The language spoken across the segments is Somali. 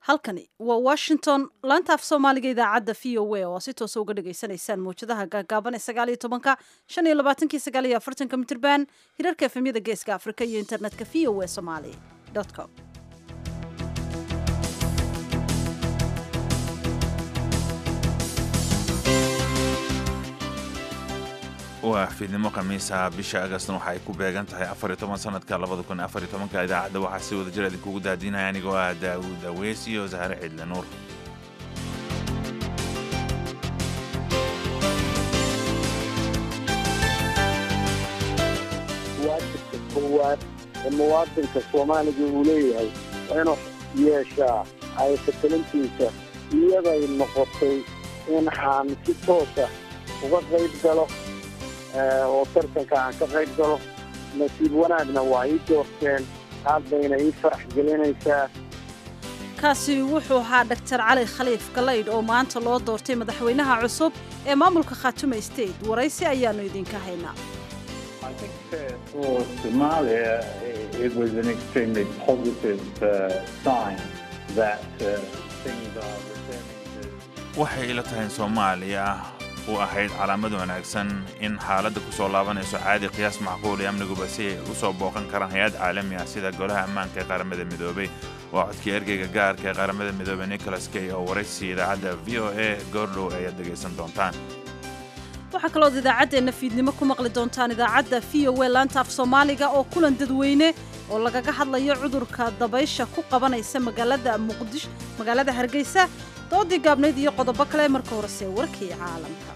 halkani waa washington laanta af soomaaliga idaacadda v o a oo si toosa uga dhagaysanaysaan mawjadaha gaagaaban ee sagaal iyo tobanka shan iyo labaatankii sagaal iyo afartanka mitirban hirarka efemyada geeska afrika iyo internetka v o a somali com waa fiidnimo khamiisa bisha agastna waxa ay ku beegan tahay afar iyo toban sanadka labada kun afar iyo tobanka idaacadda waxaa si wada jir idinkugu daadinaya anigoo ah daawuud aweys iyo zahre cidle nuur waajibka koowaad ee muwaadinka soomaaliga uu leeyahay waa inuu yeeshaa haysakelintiisa iyaday noqotay in aan si toosa uga qayb galo oo tartanka aan ka qayb galo nasiib wanaagna waa ii doorteen aad bayna ii farax gelinaysaa kaasi wuxuu ahaa dhaktar cali khaliif galaydh oo maanta loo doortay madaxweynaha cusub ee maamulka khaatume state waraysi ayaannu idinka haynaa I think uh, for Somalia, it was an extremely positive uh, sign that uh, things are returning to. waxay ila tahay in soomaaliya u ahayd calaamad wanaagsan in xaaladda ku soo laabanayso caadi qiyaas macquul iyo amniguba si ay u soo booqan karaan hay-ad caalami ah sida golaha ammaanka ee qaramada midoobay waa codkii ergeyga gaarka ee qaramada midoobey nicholas kay oo waraysi idaacadda v o a goordhow ayaad dhegaysan doontaan waxaa kalood idaacaddeenna fiidnimo ku maqli doontaan idaacadda v o a laanta af soomaaliga oo kulan dadweyne oo lagaga hadlayo cudurka dabaysha ku qabanaysa magaalada muqdish magaalada hargeysa doodii gaabnayd iyo qodobo kale marka horese warkii caalamka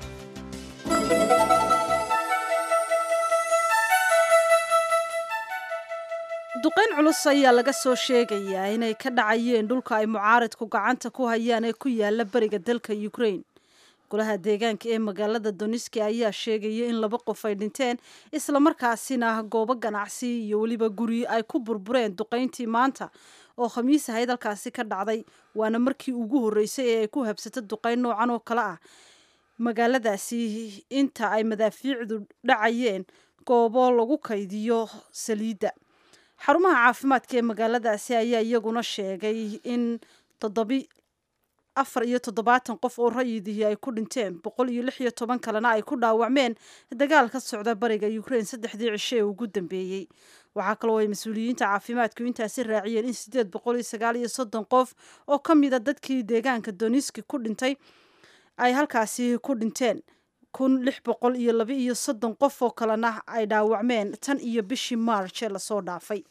duqayn culus ayaa laga soo sheegayaa inay ka dhacayeen dhulka ay mucaaridku gacanta ku hayaan ee ku yaala beriga dalka ukraine golaha deegaanka ee magaalada doniski ayaa sheegaya in laba qof ay dhinteen islamarkaasina goobo ganacsi iyo weliba guri ay ku burbureen duqayntii maanta oo khamiis ahayd halkaasi ka dhacday waana markii ugu horreysay ee ay ku habsato duqayn noocan oo kale ah magaaladaasi inta ay madaafiicdu dhacayeen goobo lagu kaydiyo saliidda xarumaha caafimaadka ee magaaladaasi ayaa iyaguna sheegay in toddobi afar iyo toddobaatan qof oo rayidihii ay ku dhinteen boqol iyo lix iyo toban kalena ay ku dhaawacmeen dagaal ka socda bariga ukraine saddexdii cisho ee ugu dambeeyey waxaa kaloo ay mas-uuliyiinta caafimaadku intaasi raaciyeen in siddeed boqol iyo sagaal iyo soddon qof oo ka mida dadkii deegaanka doniski ku dhintay ay halkaasi ku dhinteen kun lix boqol iyo laba iyo soddon qof oo kalena ay dhaawacmeen tan iyo bishii march ee lasoo dhaafay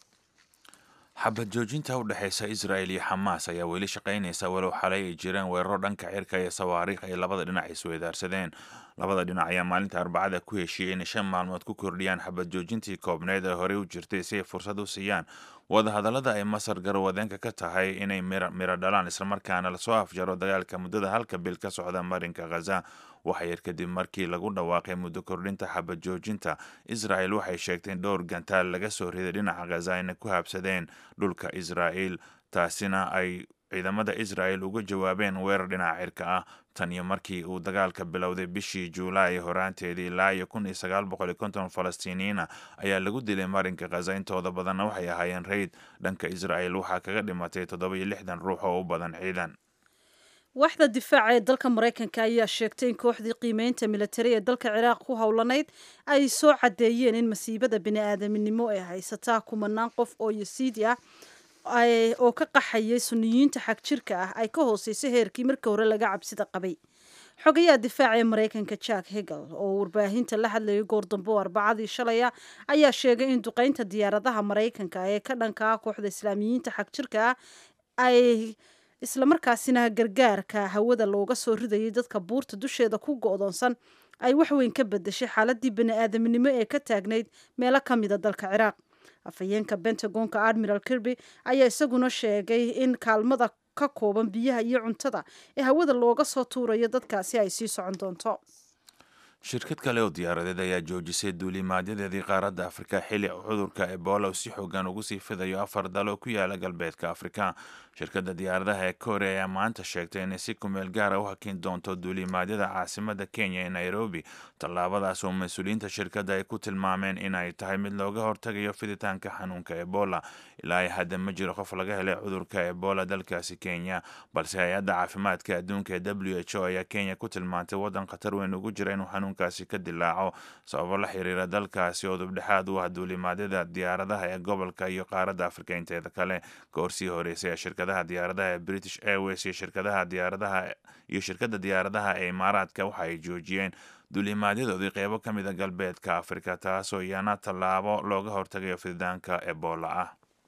xabad joojinta u dhexaysa israel iyo xamaas ayaa weli shaqaynaysa walow xalay ay jireen weeraro dhanka cirka iyo sawaariikh ay labada dhinac isweydaarsadeen labada dhinac ayaa maalinta arbacada ku heshiiyey inay shan maalmood ku kordhiyaan xabad joojintii koobneed ee horey u jirtay si ay fursad u siiyaan wadahadallada ay masar garwadeenka ka tahay inay miro dhalaan islamarkaana lasoo afjaro dagaalka muddada halka bil ka socda marinka khaza waxa yar kadib markii lagu dhawaaqay muddo kordhinta xabad joojinta israel waxay sheegtay in dhowr gantaal laga soo riday dhinaca khaza ayna ku habsadeen dhulka israel taasina ay ciidamada israel uga jawaabeen weerar dhinaca cirka ah tan iyo markii uu dagaalka bilowday bishii juulaay horaanteedii ilaa iyo kun iyo sagaal boqol iyo konton falastiiniyiina ayaa lagu dilay marinka khaza intooda badanna waxay ahaayeen rayd dhanka israel waxaa kaga dhimatay toddoba iyo lixdan ruux oo u badan ciidan waaxda difaaca ee dalka maraykanka ayaa sheegtay in kooxdii qiimeynta militari ee dalka ciraaq ku howlanayd ay soo caddeeyeen in masiibada bini-aadaminimo ee haysataa kumanaan qof oo yasiidi ah oo ka qaxayay suniyiinta xag jirka ah ay ka hooseysay heerkii markii hore laga cabsida qabay xogayaha difaaca ee maraykanka jack hegel oo warbaahinta la hadlayay goordambo arbacadii shalaya ayaa sheegay in duqeynta diyaaradaha maraykanka ee ka dhanka ah kooxda islaamiyiinta xag jirka ah ay islamarkaasina gargaarka hawada looga soo ridayay dadka buurta dusheeda ku go-doonsan ay waxweyn ka bedeshay xaaladii bani-aadaminimo ee ka taagnayd meelo ka mida dalka ciraaq afhayeenka bentagonka admiral kirby ayaa isaguna sheegay in kaalmada ka kooban biyaha iyo cuntada ee hawada looga soo tuurayo dadkaasi ay sii socon doonto shirkad kale oo diyaaradeed ayaa joojisay duulimaadyadeedii qaaradda afrika xilli cudurka ebola uu si xoogan ugu sii fidayo afar dal oo ku yaala galbeedka afrika shirkadda diyaaradaha ee korea ayaa maanta sheegtay inay si kumeel gaara u hakin doonto duulimaadyada caasimada kenya ee nairobi tallaabadaas oo mas-uuliyiinta shirkadda ay ku tilmaameen inay tahay mid looga hortagayo fiditaanka xanuunka ebola ilaa hadda ma jiro qof laga helay cudurka ebola dalkaasi kenya balse hay-adda caafimaadka adduunka ee w h o ayaa kenya ku tilmaantay waddan khatar weyn ugu jira inuu xanuunkaasi ka dilaaco sababo la xiriira dalkaasi oo dubdhexaad u ah duulimaadyada diyaaradaha ee gobolka iyo qaaradda afrika inteeda kale goorsii horeysay ee shirkadaha diyaaradaha ee british airways iyo shirkadaha diyaaradaha iyo shirkadda diyaaradaha ee imaaraadka waxa ay joojiyeen duulimaadyadoodii qeybo ka mid a galbeedka afrika taasoo iyana tallaabo looga hortagayo fiditaanka ebola ah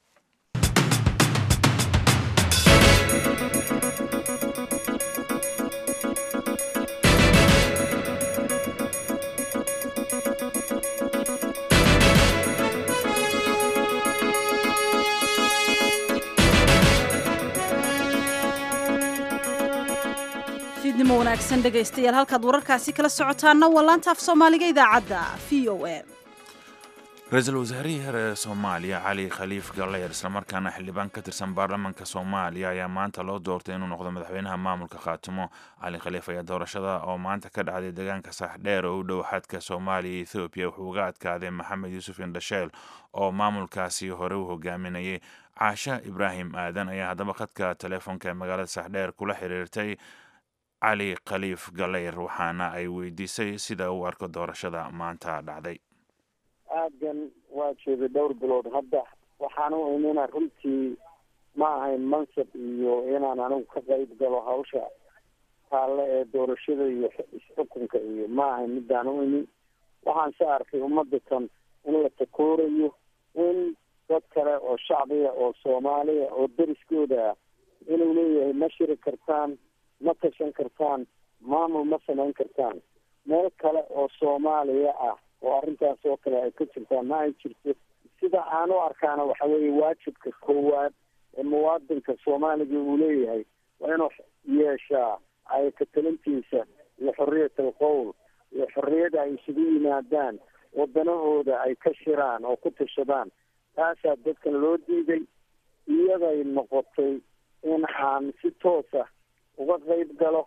fiidnimo wanaagsan dhegaystayaal halkaad wararkaasi kala socotaanna waa laanta af soomaaliga idaacadda v o a ra-iisul wasaarihii hore ee soomaaliya cali khaliif galleer islamarkaana xildhibaan ka tirsan baarlamaanka soomaaliya ayaa maanta loo doortay inuu noqdo madaxweynaha maamulka khaatimo cali khaliif ayaa doorashada oo maanta ka dhacday deegaanka saaxdheer oo u dhow xadka soomaaliya iyo ethoobiya wuxuu uga adkaaday maxamed yuusuf indhasheel oo maamulkaasi hore u hogaaminayay caasha ibraahim aadan ayaa haddaba khadka teleefonka ee magaalada saaxdheer kula xiriirtay cali khaliif galeyr waxaana ay weydiisay sida uu arko doorashada maanta dhacday aadan waa joogay dhowr bilood hadda waxaan u imina runtii ma ahayn mansab iyo inaan anigu ka qayb galo hawsha taalle ee doorashada iyo isxukunka iyo ma ahayn midaan u imin waxaan se arkay ummadatan in la takoorayo in dad kale oo shacbiga oo soomaaliya oo deriskooda ah inuu leeyahay ma shiri kartaan ma tashan kartaan maamul ma samayn kartaan meel kale oo soomaaliya ah oo arrintaas oo kale ay ka jirtaan ma ay jirto sida aan u arkaana waxa weeye waajibka koowaad ee muwaadinka soomaaliga uu leeyahay waa inuu yeeshaa ay katalintiisa iyo xorriyat alqowl iyo xorriyada ay isugu yimaadaan wadanahooda ay ka shiraan oo ku tashadaan taasaa dadkan loo diiday iyaday noqotay in aan si toosa uga qayb galo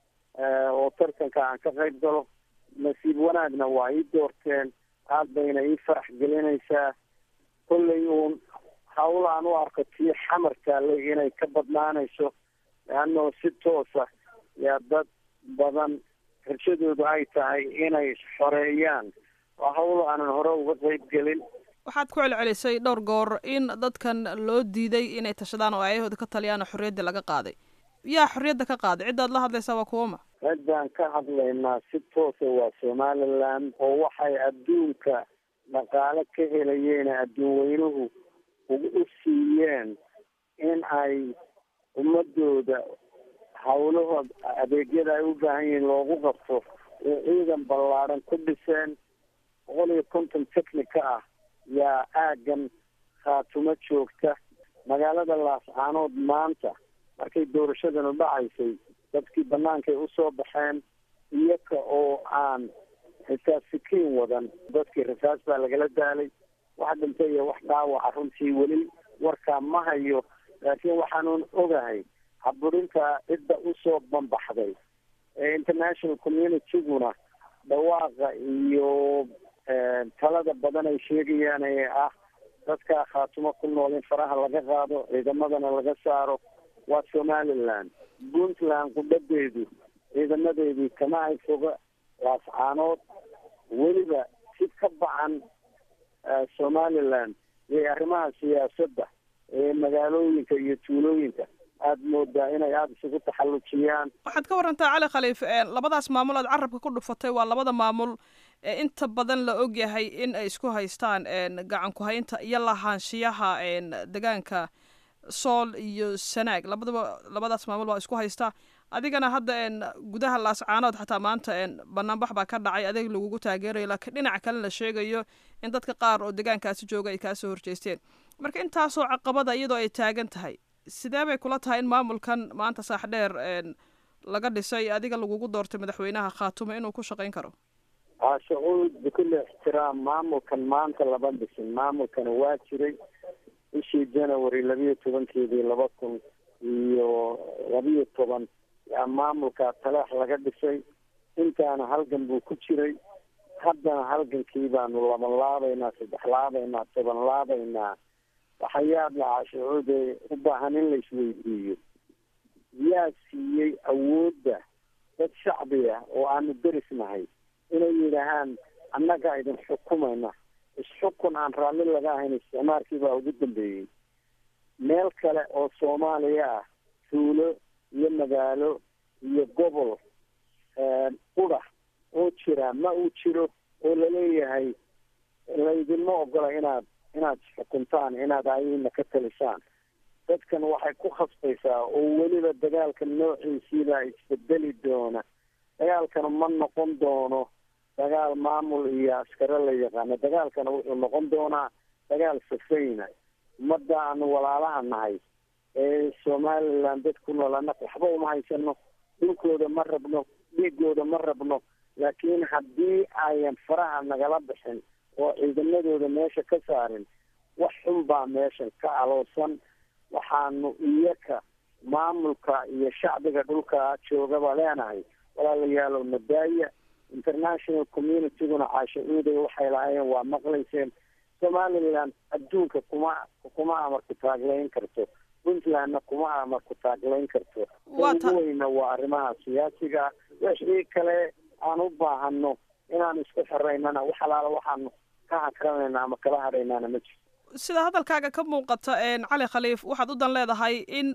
oo tartanka aan ka qayb galo nasiib wanaagna waa ii doorteen aad bayna ii farax gelinaysaa kollay uun hawl aan u arko tii xamar taallay inay ka badnaanayso leannao si toosa yaa dad badan rajadoodu ay tahay inay xoreeyaan waa hawl aanan hore uga qayb gelin waxaad ku celcelisay dhowr goor in dadkan loo diiday inay tashadaan oo ayahooda ka taliyaan oo xorriyaddii laga qaaday yaa xorriyadda ka qaaday ciddaad la hadlaysaa waa kuwama ciddaan ka hadlaynaa si toosa waa somaliland oo waxay adduunka dhaqaale ka helayeen adduun weynuhu u siiyeen in ay ummadooda hawlahood adeegyada ay u baahan yihiin loogu qabto oo ciidan ballaadhan ku dhiseen boqol iyo konton technica ah yaa aaggan khaatumo joogta magaalada laascaanood maanta markay doorashadanu dhacaysay dadkii bannaankay usoo baxeen iyaga oo aan xisaab sikiin wadan dadkii rasaas baa lagala daalay wax dhintay iyo wax dhaawaca runtii weli warkaa ma hayo laakiin waxaanuun ogahay haburinta cidda usoo bambaxday ee international communityguna dhawaaqa iyo talada badan ay sheegayaan ee ah dadkaa khaatumo ku nool in faraha laga qaado ciidamadana laga saaro waa somaliland puntland qudhadeedu ciidamadeedii kama ay foga laascaanood weliba si ka bacan somaliland iyo arrimaha siyaasadda ee magaalooyinka iyo tuulooyinka aada moodaa inay aada isugu taxallujiyaan waxaad ka warantaa cali khaliif labadaas maamul aad carabka ku dhufatay waa labada maamul ee inta badan la ogyahay in ay isku haystaan gacan ku-haynta iyo lahaanshiyaha degaanka sool iyo sanaag labadaba labadaas maamul baa isku haystaa adigana hadda gudaha laascaanood xataa maanta banaanbax baa ka dhacay adeeg lagugu taageerayo laakiin dhinaca kale la sheegayo in dadka qaar oo degaankaasi jooga ay kaasoo horjeesteen marka intaasoo caqabada iyadoo ay taagan tahay sidee bay kula tahay in maamulkan maanta saaxdheer laga dhisay adiga lagugu doortay madaxweynaha khaatumo inuu ku shaqayn karo sacuud bikulli ixtiraam maamulkan maanta lama dhisin maamulkana waa jiray bishii january labiyo tobankeedii laba kun iyo labiyo toban yaa maamulka taleex laga dhisay intaana halgan buu ku jiray haddana halgankii baanu laban laabaynaa saddex laabaynaa toban laabaynaa waxayaad lahaa sacuude u baahan in la isweydiiyo yaa siiyey awoodda dad shacbi ah oo aanu derisnahay inay yidhaahaan annaga idin xukumayna isxukun aan raalli laga ahayn isticmaalkii baa ugu dambeeyey meel kale oo soomaaliya ah tuulo iyo magaalo iyo gobol qudha oo jira ma uu jiro oo laleeyahay laydinma ogola inaad inaad xukuntaan inaad ayina ka talisaan dadkan waxay ku khasbaysaa oo weliba dagaalka noociisiibaa isbedeli doona dagaalkana ma noqon doono dagaal maamul iyo askare la yaqaano dagaalkana wuxuu noqon doonaa dagaal safayna ummadda aanu walaalaha nahay ee somaliland dad ku nool annaga waxba uma haysano dhulkooda ma rabno dhiigooda ma rabno laakiin haddii ayan faraha nagala bixin oo ciidamadooda meesha ka saarin wax xun baa meeshan ka aloosan waxaanu iyaka maamulka iyo shacbiga dhulka joogaba leenahay walaalayaalow nadaaya international communityguna caasha uuday waxay lahaayeen waa maqlayseen somaliland adduunka kuma kuma amarku taaglayn karto puntlandna kuma amarku taaglayn karto ugu weyna waa arrimaha siyaasiga wixii kale aan u baahano inaan isku xiraynana wax alaala waxaanu ka hakranayna ama kala hadhaynaana ma jirto sida hadalkaaga ka muuqata cali khaliif waxaad u dan leedahay in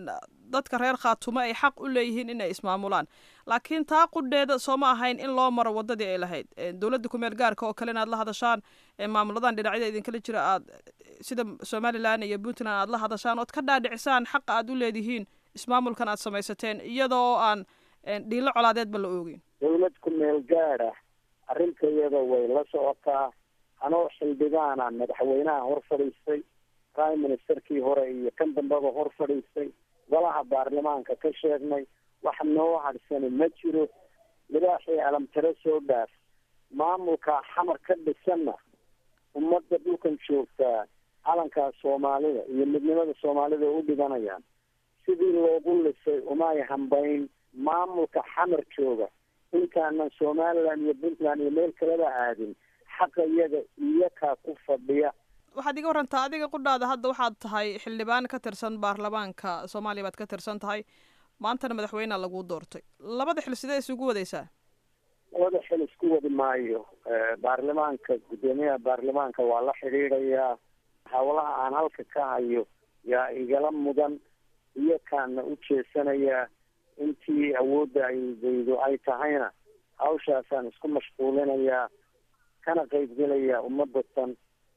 dadka reer khaatumo ay xaq u leeyihiin inay ismaamulaan laakiin taa qudheeda sooma ahayn in loo maro wadadii ay lahayd dowladda kumeel gaarka oo kale in aad la hadashaan maamuladan dhinacyada idinkala jira aad sida somalilan iyo puntland aad la hadashaan ood ka dhaadhicisaan xaqa aad u leedihiin ismaamulkan aad samaysateen iyadoo aan dhiilo colaadeedba la oogin dowlad kumeel gaad ah arrintayada way la socotaa anoo xildhibaana madaxweynaha hor fadhiistay prime ministerkii hore iyo kan dambeba hor fadhiistay golaha baarlamaanka ka sheegnay wax noo hadhsani ma jiro libaaxii alamtare soo dhaaf maamulka xamar ka dhisanna ummadda dhulkan joogtaa calankaa soomaalida iyo midnimada soomaalida u dhibanayaan sidii loogu lisay umay hambayn maamulka xamar jooga intaanan somaliland iyo puntland iyo meel kaleba aadin xaqa iyaga iyakaa ku fadhiya waxaad iga warantaa adiga qudhaada hadda waxaad tahay xildhibaan ka tirsan baarlamaanka soomaaliya baad ka tirsan tahay maantana madaxweynea laguu doortay labada xil sidee isugu wadaysaa labada xil isku wadi maayo baarlamaanka guddoomiyaha baarlamaanka waa la xidhiidhayaa hawlaha aan halka ka hayo yaa igala mudan iyakaana u jeesanayaa intii awoodda aydaydu ay tahayna hawshaasaan isku mashquulinayaa kana qaybgelaya ummadatan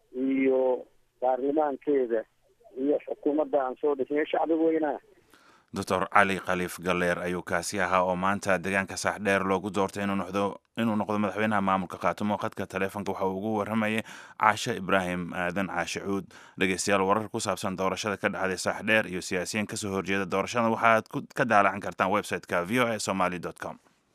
iyo baarlamaankeeda iyo xukuumadda aan soo dhisnay shacbiga weynaha doctor cali khaliif galleer ayuu kaasi ahaa oo maanta deegaanka saaxdheer loogu doortay inuu noqdo inuu noqdo madaxweynaha maamulka khaatumo khadka taleefonka waxa uu ugu warramayay caashe ibraahim aadan caashe cuud dhegeystayaal warar ku saabsan doorashada ka dhacday saaxdheer iyo siyaasiyiin kasoo horjeeda doorashada waxaad ka daalacan kartaan website-ka v o a somaly com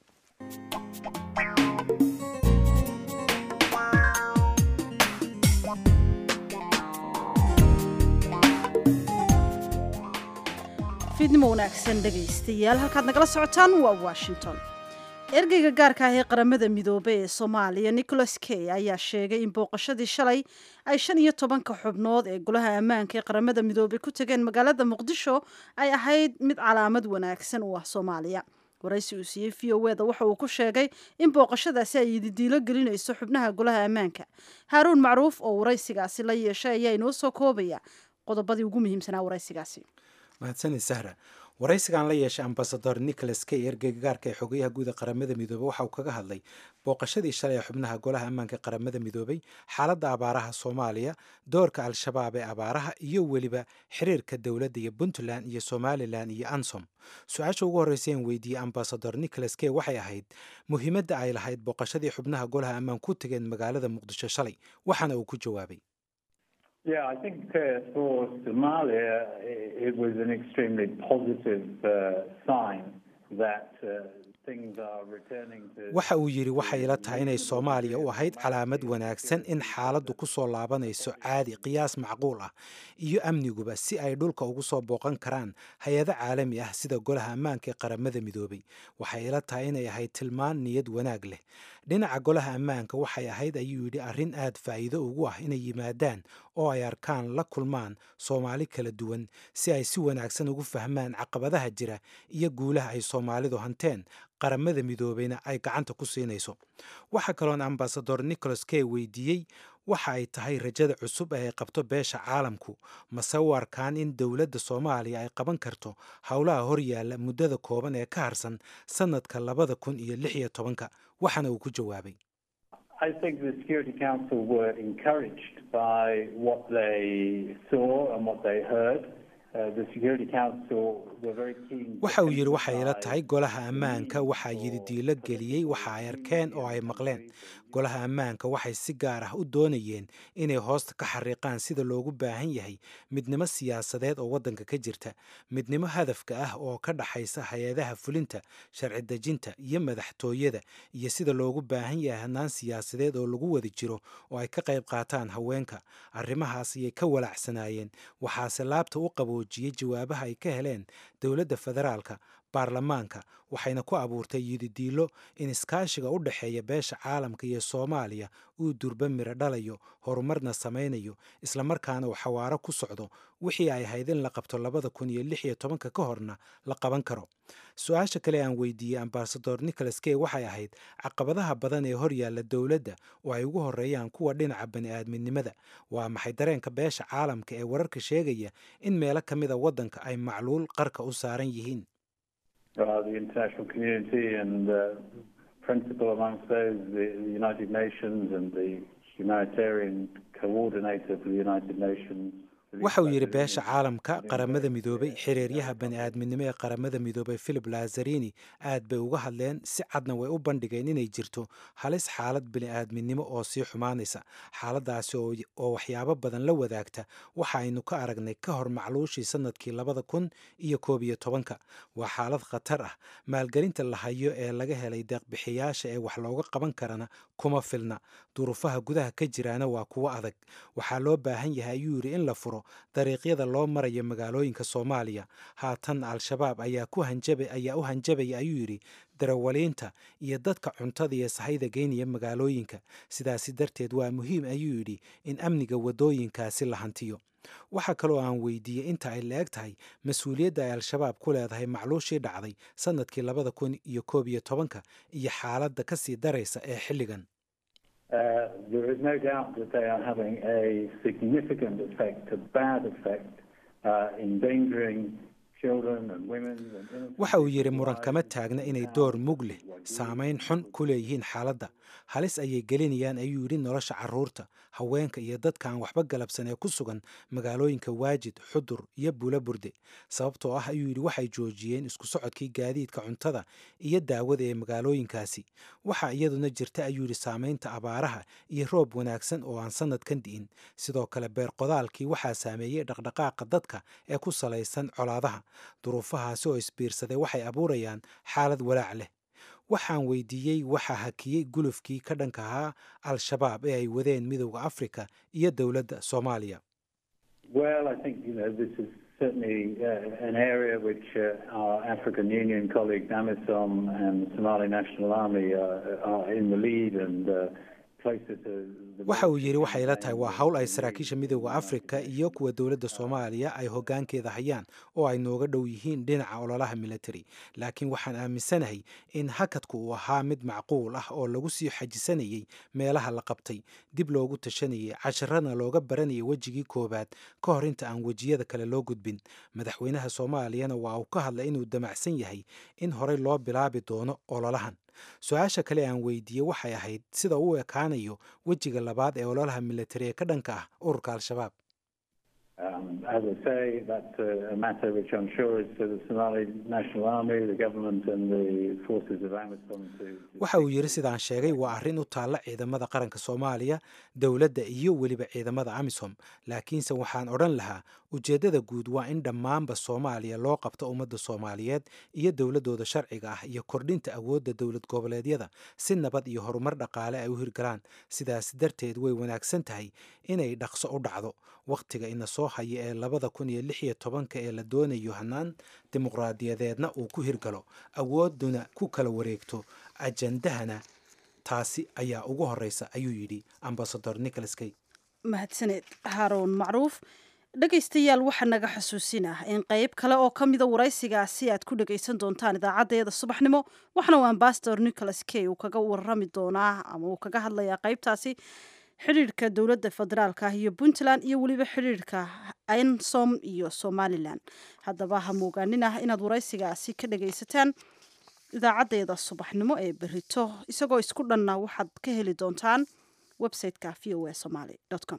fiidnimo wanaagsan dhegaystayaal halkaad nagala socotaan waa washington ergeyga gaarka ah ee qaramada midoobey ee soomaaliya nicholas key ayaa sheegay in booqashadii shalay ay shan iyo tobanka xubnood ee golaha ammaanka ee qaramada midoobey ku tageen magaalada muqdisho ay ahayd mid calaamad wanaagsan u ah soomaaliya waraysi uu siiyey v o eda waxa uu ku sheegay in booqashadaasi ay ididiilo gelinayso xubnaha golaha ammaanka haaruun macruuf oo waraysigaasi la yeeshay ayaa inoo soo koobaya qodobadii ugu muhiimsanaa waraysigaasi mahadsanid sahra waraysigan la yeeshay ambasador nicholas key ergeyga gaarka ee xogayaha guud ee qaramada midoobey waxa uu kaga hadlay booqashadii shalay ee xubnaha golaha ammaanka qaramada midoobey xaaladda abaaraha soomaaliya doorka al-shabaab ee abaaraha iyo weliba xiriirka dowladda iyo puntland iyo somalilan iyo ansom su-aasha ugu horreysa en weydiiyey ambasador nicholas key waxay ahayd muhiimadda ay lahayd booqashadii xubnaha golaha ammaan ku tageen magaalada muqdisho shalay waxaana uu ku jawaabay Yeah, I think uh, for Somalia, it was an extremely positive uh, sign that. Uh, things are returning to waxa uu yidhi waxay ila tahay inay soomaaliya u ahayd calaamad wanaagsan in xaaladdu ku soo laabanayso caadi qiyaas macquul ah iyo amniguba si ay dhulka ugu soo booqan karaan hay-ado caalami ah sida golaha ammaanka ee qaramada midoobay waxay ila tahay inay ahayd tilmaan niyad wanaag leh dhinaca golaha ammaanka waxay ahayd ayuu yidhi arrin aad faa'iido ugu ah inay yimaadaan oo ay arkaan la kulmaan soomaali kala duwan si ay si wanaagsan ugu fahmaan caqabadaha jira iyo guulaha ay soomaalidu hanteen qaramada midoobayna ay gacanta ku siinayso waxaa kaloon ambasador nicholas kay weydiiyey waxa ay tahay rajada cusub ee ay qabto beesha caalamku mase u arkaan in dowladda soomaaliya ay qaban karto howlaha horyaalla muddada kooban ee ka harsan sannadka labada kun iyo lix iyo tobanka waxaana uu ku jawaabay I think the Security Council were encouraged by what they saw and what they heard. Uh, the Security Council were very keen. to waxa uu yidhi waxay ila emphasize tahay golaha ammaanka waxaa yidhi diilo geliyey waxa ay arkeen oo ay maqleen golaha ammaanka waxay si gaar ah u doonayeen inay hoosta ka xariiqaan sida loogu baahan yahay midnimo siyaasadeed oo waddanka ka jirta midnimo hadafka ah oo ka dhaxaysa hay-adaha fulinta sharci dejinta iyo madaxtooyada iyo sida loogu baahan yahay hannaan siyaasadeed oo lagu wada jiro oo ay ka qayb qaataan haweenka arrimahaas ayay ka walaacsanaayeen waxaase laabta u qaboojiyey jawaabaha ay ka heleen dowladda federaalka baarlamaanka waxayna ku abuurtay yididiilo in iskaashiga u dhexeeya beesha caalamka iyo soomaaliya uu durba miro dhalayo horumarna samaynayo islamarkaana uu xawaaro ku socdo wixii ay ahayd in la qabto labada kun iyo lix iyo tobanka ka horna la qaban karo su-aasha kale aan weydiiyey ambasador nicholas kay waxay ahayd caqabadaha badan ee horyaalla dowladda oo ay ugu horeeyaan kuwa dhinaca bani-aadminimada waa maxay dareenka beesha caalamka ee wararka sheegaya in meelo ka mida waddanka ay macluul qarka u saaran yihiin uh, the international community and uh, principal amongst those the, the United Nations and the humanitarian coordinator for the United Nations. waxa uu yidhi beesha caalamka qaramada midoobay xiriiryaha bani-aadminimo ee qaramada midoobay philip lazarini aad bay uga hadleen si cadna way u bandhigeen inay jirto halis xaalad bani-aadminimo oo sii xumaanaysa xaaladaasi oo oo waxyaabo badan la wadaagta waxa aynu ka aragnay ka hor macluushii sannadkii labada kun iyo koob iyo tobanka waa xaalad khatar ah maalgelinta la hayo ee laga helay deeqbixiyaasha ee wax looga qaban karana kuma filna duruufaha gudaha ka jiraana waa kuwo adag waxaa loo baahan yahay ayuu yidhi in la furo dariiqyada loo marayo magaalooyinka soomaaliya haatan al-shabaab ayaa ku hanjaba ayaa u hanjabaya ayuu yidhi darawaliinta iyo dadka cuntada iyo sahayda geynaya magaalooyinka sidaasi darteed waa muhiim ayuu yidhi in amniga waddooyinkaasi la hantiyo waxaa kaloo aan weydiiyey inta ay la eg tahay mas-uuliyadda ay al-shabaab ku leedahay macluushii dhacday sannadkii labada kun iyo koob iyo tobanka iyo xaaladda ka sii daraysa ee xilligan Uh, there is no doubt that they are having a significant effect, a bad effect, uh, endangering children and women and innocent waxa uu yidhi people's muran lives kama and taagna inay how door mug leh what we saamayn xun ku leeyihiin xaaladda halis ayay gelinayaan ayuu yidhi nolosha carruurta haweenka iyo dadka aan waxba galabsan ee ku sugan magaalooyinka waajid xudur iyo buula burde sababtoo ah ayuu yidhi waxay joojiyeen isku socodkii gaadiidka cuntada iyo daawada ee magaalooyinkaasi waxaa iyaduna jirta ayuu yidhi saamaynta abaaraha iyo roob wanaagsan oo aan sannadkan di'in sidoo kale beer qodaalkii waxaa saameeyey dhaqdhaqaaqa dadka ee ku salaysan colaadaha duruufahaasi oo isbiirsaday waxay abuurayaan xaalad walaac leh waxaan weydiiyey waxaa hakiyey gulufkii ka dhanka ahaa al-shabaab ee ay wadeen midowda afrika iyo dowladda soomaaliya Well, I think you know this is certainly uh, an area which uh, our African Union colleagues AMISOM and Somali National Army uh, are in the lead and uh, closer to the. waxa uu yidhi waxay la tahay waa hawl ay saraakiisha midowda afrika iyo kuwa dowladda soomaaliya ay hoggaankeeda hayaan oo ay nooga dhow yihiin dhinaca ololaha military laakiin waxaan aaminsanahay in hakadku uu ahaa mid macquul ah oo lagu sii xajisanayey meelaha la qabtay dib loogu tashanayay casharana looga baranayay wejigii koowaad ka hor inta aan wejiyada kale loo gudbin madaxweynaha soomaaliyana waa uu ka hadlay inuu damacsan yahay in horey loo bilaabi doono ololahan su-aasha kale aan weydiiyey waxay ahayd sida uu ekaanayo wejiga labaad ee ololaha militari ee ka dhanka ah ururka al-shabaab Um, as I say, that's a, a matter which I'm sure is to the Somali National Army, the government, and the forces of AMISOM to. waxa uu yidhi sidaan sheegay waa arrin u taalla ciidamada qaranka soomaaliya dowladda iyo weliba ciidamada amisom laakiinse waxaan odhan lahaa ujeeddada guud waa in dhammaanba soomaaliya loo qabto ummadda soomaaliyeed iyo dowladdooda sharciga ah iyo kordhinta awoodda dowlad goboleedyada si nabad iyo horumar dhaqaale ay u hirgalaan sidaas darteed way wanaagsan tahay inay dhaqso u dhacdo wakhtiga ina soo haya ee labada kun iyo lix iyo tobanka ee la doonayo hanaan dimuqraadiyadeedna uu ku hirgalo awoodduna ku kala wareegto ajandahana taasi ayaa ugu horeysa ayuu yidhi ambasador nicholas kay mahadsaneed haaruun macruuf dhegaystayaal waxaa naga xusuusin ah in qeyb kale oo ka mida waraysigaasi aad ku dhagaysan doontaan idaacaddeeda subaxnimo waxna uu ambasador nicholas kay uu kaga warami doonaa ama uu kaga hadlayaa qeybtaasi xidhiirhka dowladda federaalka ah iyo puntland iyo weliba xidhiirhka ensom iyo somalilan haddaba ha moogaanin ah inaad waraysigaasi ka dhagaysataan idaacaddeeda subaxnimo ee berito isagoo isku dhanna waxaad ka heli doontaan website-ka v o a somaly com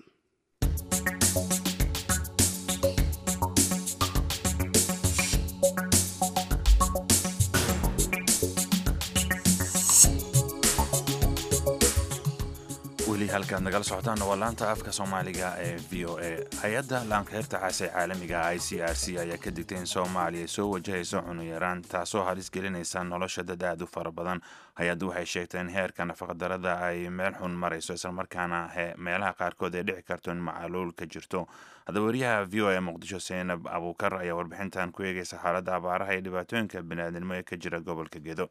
weli halkaad nagala socotaan waa laanta afka soomaaliga ee v o a hay-adda laanqeyrta caase caalamiga i c r c ayaa ka digtay in soomaaliya soo wajahayso cunuyaraan taasoo halis gelinaysa nolosha dad aad u fara badan hay-addu waxay sheegtay in heerka nafaqadarada ay meel xun marayso islamarkaana meelaha qaarkood ay dhici karto in macaluul ka jirto haddaba wariyaha v o a muqdisho seenab abuukar ayaa warbixintan ku eegaysa xaaladda abaaraha iyo dhibaatooyinka biniaadnimo ee ka jira gobolka gedo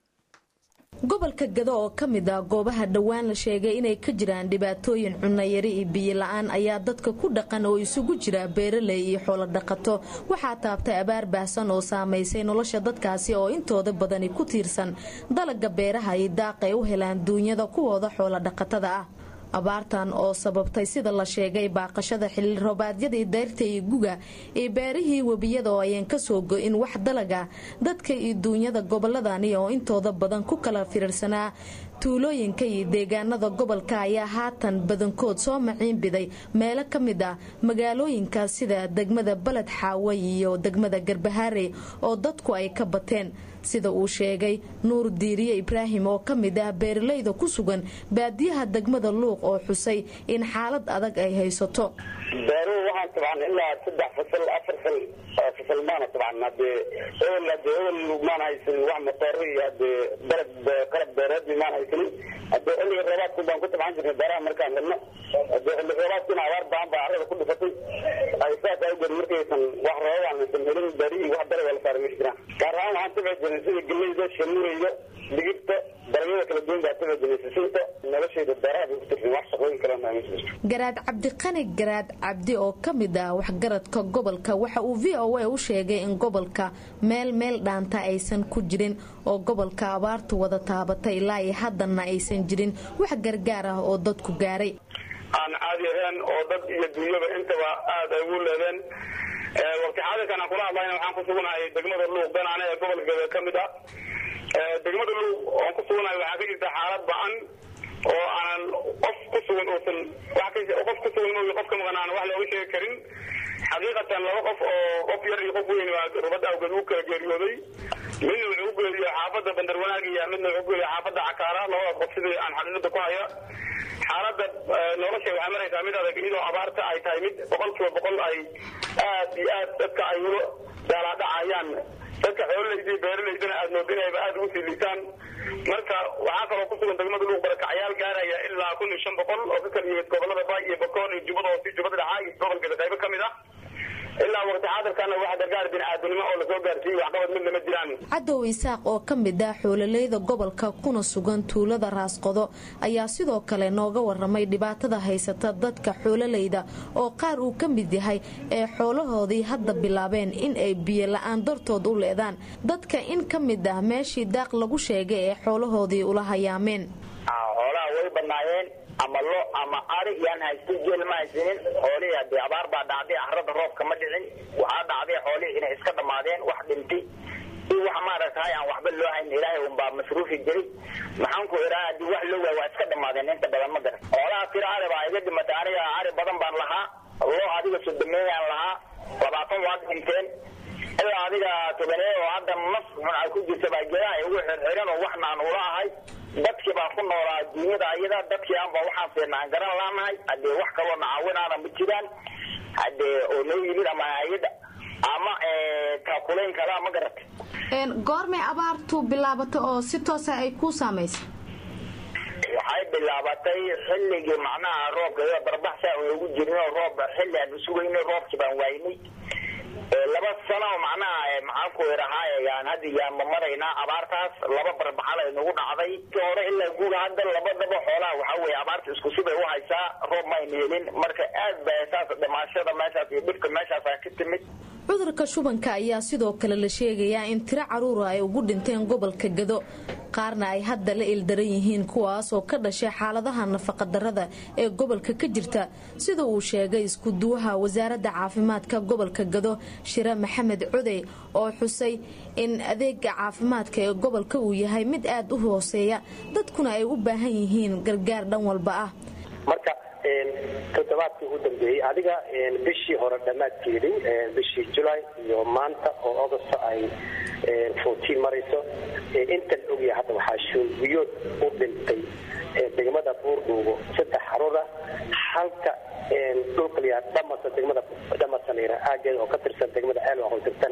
gobolka gado oo ka mid ah goobaha dhowaan la sheegay inay ka jiraan dhibaatooyin cunayari iyo biyola-aan ayaa dadka ku dhaqan oo isugu jira beeraley iyo xoolo dhaqato waxaa taabtay abaar baahsan oo saamaysay nolosha dadkaasi oo intooda badani ku tiirsan dalaga beeraha iyo daaq ay u helaan duunyada kuwooda xoolo dhaqatada ah abaartan oo sababtay sida la sheegay baaqashada xilli roobaadyadii dayrta iyo guga iyo beerihii webiyada oo ayaan kasoo go-in wax dalaga dadka iyo duunyada goboladani oo intooda badan ku kala firirsanaa tuulooyinka iyo deegaanada gobolka ayaa haatan badankood soo maciinbiday meelo ka mid ah magaalooyinka sida degmada baled xaawe iyo degmada garbahaare oo dadku ay ka bateen sida uu sheegay nuur diiriye ibraahim oo ka mid ah beeralayda ku sugan baadiyaha degmada luuq oo xusay in xaalad adag ay haysato beeruhu waxaan tabcan ilaa saddex fasal afar fal fasal maana tabcan hadee ebel hadee ebel maan haysanin wax matooro iyo hadee dalab qalab beereedni maan haysanin hadee xilliga roobaadku baan ku tabcan jirnay beeraha markaan helno hadee xilli roobaadkina abaar baan baa carrada ku dhufatay ay saas awgeed markaysan wax roobaan aysan helin beerihii wax dalab la saaray ma jiraan gaar ahaan waxaan tabci jirnay sida geleyda shamuureyda digirta dalagyada kala duwan baa tabci jirnay sisinta noloshayda beeraha bay ku tirsan wax shaqooyin kale ma jirto garaad cabdiqani garaad cabdi oo ka mid ah waxgaradka gobolka waxa uu v o a u sheegay in gobolka meel meel dhaanta aysan ku jirin oo gobolka abaartu wada taabatay ilaa iyo haddana aysan jirin wax gargaar ah oo dadku gaaray aan caadi ahayn oo dad iyo dunyaba intaba aada ay ugu leedeen waqti xaadirkan aan kula hadlayna waxaan ku sugnahay degmada luuq ganaane ee gobolkeeda ka mid ah degmada luuq oon ku sugnahay waxaa ka jirta xaalad ba-an oo aanan qof ku sugan uusan qof ku sugan moogi qof ka maqan aan wax looga sheegi karin xaqiiqatan laba qof oo qof yar iyo qof weyn baa rubad awgeed u kala geeriyooday midna wuxuu u geeriyo xaafadda bandar wanaagiya midna wuxuu u geeriyo xaafadda cakaara labadaas qof sidii aan xaqiiqada ku haya xaaladda nolosha waxay maraysaa mid adag iyadoo abaarta ay tahay mid boqol kiiba boqol ay aad iyo aad dadka ay ulo daalaadhacayaan dadka xoololeyda iyo beeraleydana aad moodinayba aad ugu sii liitaan marka waxaa kaloo ku sugan degmada luuq barakacyaal gaaraya ilaa kun iyo shan boqol oo ka kala yimid gobolada baay iyo bakoon iyo jubbada hoose jubbada dhaxaa iyo gobolkeeda qaybo ka mid ah ilaa waqti xaadirkana wax gargaar bini'aadanimo oo lasoo gaarsiiyey waxqabad midna ma jiraan cadow isaaq oo ka mid ah xoololeyda gobolka kuna sugan tuulada raasqodo ayaa sidoo kale nooga waramay dhibaatada haysata dadka xoololeyda oo qaar uu ka mid yahay ee xoolahoodii hadda bilaabeen in ay biyo la-aan dartood u leedaan dadka in ka mid ah meeshii daaq lagu sheegay ee xoolahoodii ula hayaameen xoolaha way banaayeen ama lo ama ari yaan haysta jeel ma haysanin xoolihii hadee abaar baa dhacday carrada roobka ma dhicin waxaa dhacday xoolihii inay iska dhammaadeen wax dhintay iyo wax maaragtahay aan waxba loo hayn ilaahay unbaa masruufi jiray maxaan ku idhaha haddii wax loo waay waa iska dhammaadeen inta badan ma garan xoolaha tiro ari baa iga dhimatay aniga ari badan baan lahaa loo adiga sodomeeyaan lahaa labaatan waad dhinteen ilaa adiga tobanee oo hadda naf xun ay ku jirta baa jira ay ugu xirxiran oo waxna aan ula ahay dadkii baan ku noolaa duunyada ayada dadkii aanba waxaan seena aan garan laanahay haddee wax kaloo nacaawinaana ma jiraan haddee oo noo yimid ama hay-ada ama taakulayn kalaa ma garatay goormay abaartu bilaabatay oo si toosa ay ku saamaysay waxay bilaabatay xilligii macnaha roobka iyada barbaxsa aan ugu jirnay oo roob xilli aan sugaynay roobkii baan waaynay laba sano oo macnaha maxaan ku idhahaa yaan hadda yaanba maraynaa abaartaas laba barbaxal ay nagu dhacday ki hore ilaa guuga hadda labadaba xoolaha waxaa weeye abaarta isku sibay u haysaa roob mayna helin marka aad ba saas dhimaashada meeshaas iyo dhibka meeshaasa ka timid cudurka shubanka ayaa sidoo kale la sheegayaa in tiro caruura ay ugu dhinteen gobolka gado qaarna ay hadda la ildaran yihiin kuwaas oo ka dhashay xaaladaha nafaqadarrada ee gobolka ka jirta sida uu sheegay iskuduwaha wasaaradda caafimaadka gobolka gado shire maxamed codey oo xusay in adeega caafimaadka ee gobolka uu yahay mid aad u hooseeya dadkuna ay u baahan yihiin gargaar dhan walba ah marka toddobaadkii ugu dambeeyey adiga bishii hore dhammaadkeedii bishii julay iyo maanta oo augusta ay fourtiin marayso intan ogyahay hadda waxaa shuulbiyood u dhintay degmada buurdhuugo saddex xaruura halka dhulka layaa dhamasa degmada dhamasanira aageeda oo ka tirsan degmada ceelwa qoysirtana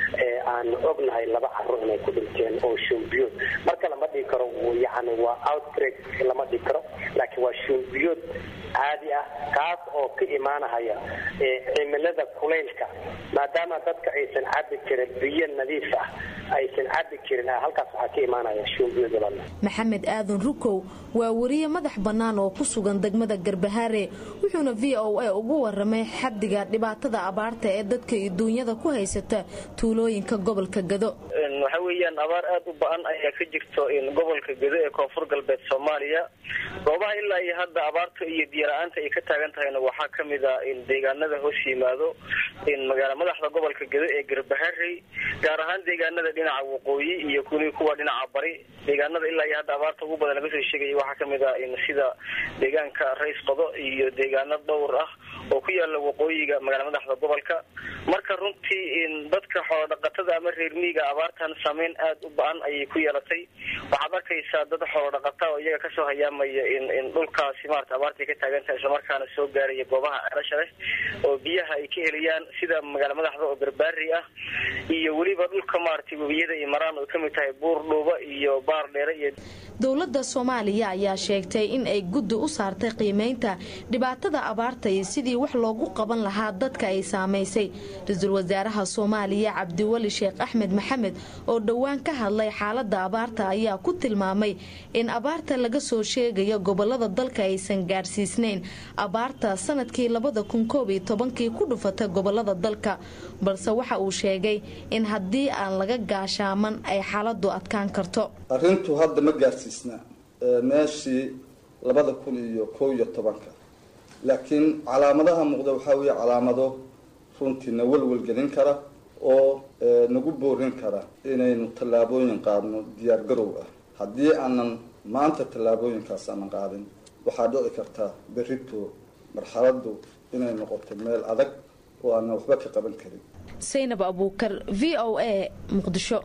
aan ognahay laba carruur inay ku dhinteen oo shuulbiyood marka lama dhigi karo yani waa outbreak lama dhigi karo laakiin waa shuulbiyood caadi ah kaas oo ka imaanahaya cimilada kulaylka maadaama dadka aysan cabi karin biyo nadiif ah aysan cabi karin halkaas waxaa ka imaanaya shuulbiyood walaala maxamed aadan rukow waa wariye madax bannaan oo ku sugan degmada garbahaare wuxuuna v o a ugu waramay xaddiga dhibaatada abaarta ee dadka iyo duunyada ku haysata tuulooyinka gobolka gado waxa weeyaan abaar aad u ba-an ayaa ka jirto gobolka gado ee koonfur galbeed soomaaliya goobaha ilaa iyo hadda abaarta iyo biyola-aanta ay ka taagan tahayna waxaa ka mid a deegaanada hoos yimaado magaala madaxda gobolka gado ee garbaharey gaar ahaan deegaanada dhinaca waqooyi iyo kuli kuwa dhinaca bari deegaanada ilaa iyo hadda abaarta ugu badan laga soo sheegaya waxaa kamid a sida deegaanka rays qodo iyo deegaano dhowr ah oo ku yaala waqooyiga magaala madaxda gobolka marka runtii dadka xoolodhaqatada ama reer miiga abaartan saameyn aad u ba-an ayay ku yeelatay waxaad arkaysaa dad xoolodhaqata oo iyaga kasoo hayaamaya in dhulkaasi marata abaartay ka taagan tahay islamarkaana soo gaaraya goobaha celasha leh oo biyaha ay ka helayaan sida magaala madaxda oo garbaari ah iyo weliba dhulka maaragtay webiyada iyo maraan oo kamid tahay buur dhuuba iyo baar dheere iyo dowladda soomaaliya ayaa sheegtay in ay guddi u saartay qiimeynta dhibaatada abaarta iyo sidii wax loogu qaban lahaa dadka ay saamaysay ra-iisul wasaaraha soomaaliya cabdiweli sheekh axmed maxamed oo dhowaan ka hadlay xaalada abaarta ayaa ku tilmaamay in abaarta laga soo sheegayo gobolada dalka aysan gaadhsiisnayn abaarta sanadkii labada kun koob iyo tobankii ku dhufatay gobolada dalka balse waxa uu sheegay in haddii aan laga gaashaaman ay xaaladu adkaan karto arrintu hadda ma gaarsiisna meeshii labada kun iyo kow iyo tobanka laakiin calaamadaha muuqda waxaa weeye calaamado runtiina welwelgelin kara oo nagu boorin kara inaynu tallaabooyin qaadno diyaar garow ah haddii aanan maanta tallaabooyinkaas aanan qaadin waxaa dhici karta berrito marxaladdu inay noqoto meel adag oo aanan waxba ka qaban karin saynab abuukar v o a muqdisho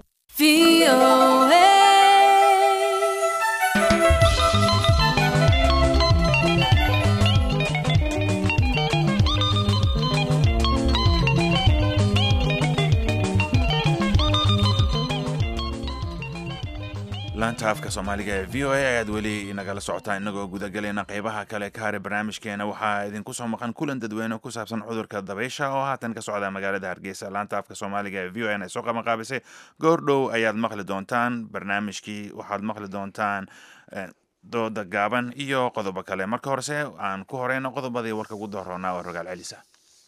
laanta afka soomaaliga ee v o a ayaad weli nagala socotaan inagoo gudagelayna qeybaha kale ka haray barnaamijkeena waxaa idinku soo maqan kulan dadweyne ku saabsan cudurka dabaysha oo haatan ka socda magaalada hargeysa laanta afka soomaaliga ee v o n ay soo qabanqaabisay goor dhow ayaad maqli doontaan barnaamijkii waxaad maqli doontaan dooda gaaban iyo qodobo kale marka horese aan ku horeyno qodobadii warka ugu dooroonaa oo rogaal celisa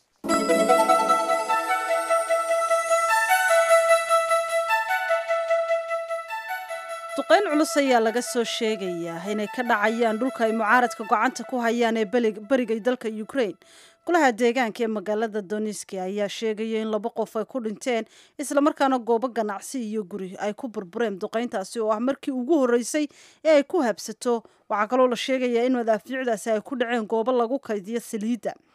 duqeyn culus ayaa laga soo sheegayaa inay ka dhacayaan dhulka ay mucaaradka gocanta ku hayaan ee beriga dalka ukraine golaha deegaanka ee magaalada doniski ayaa sheegaya in laba qof ay ku dhinteen islamarkaana goobo ganacsi iyo guri ay ku burbureen duqeyntaasi oo ah markii ugu horreysay ee ay ku habsato waxaa kaloo la sheegayaa in madaafiicdaasi ay ku dhaceen goobo lagu kaydiyo saliidda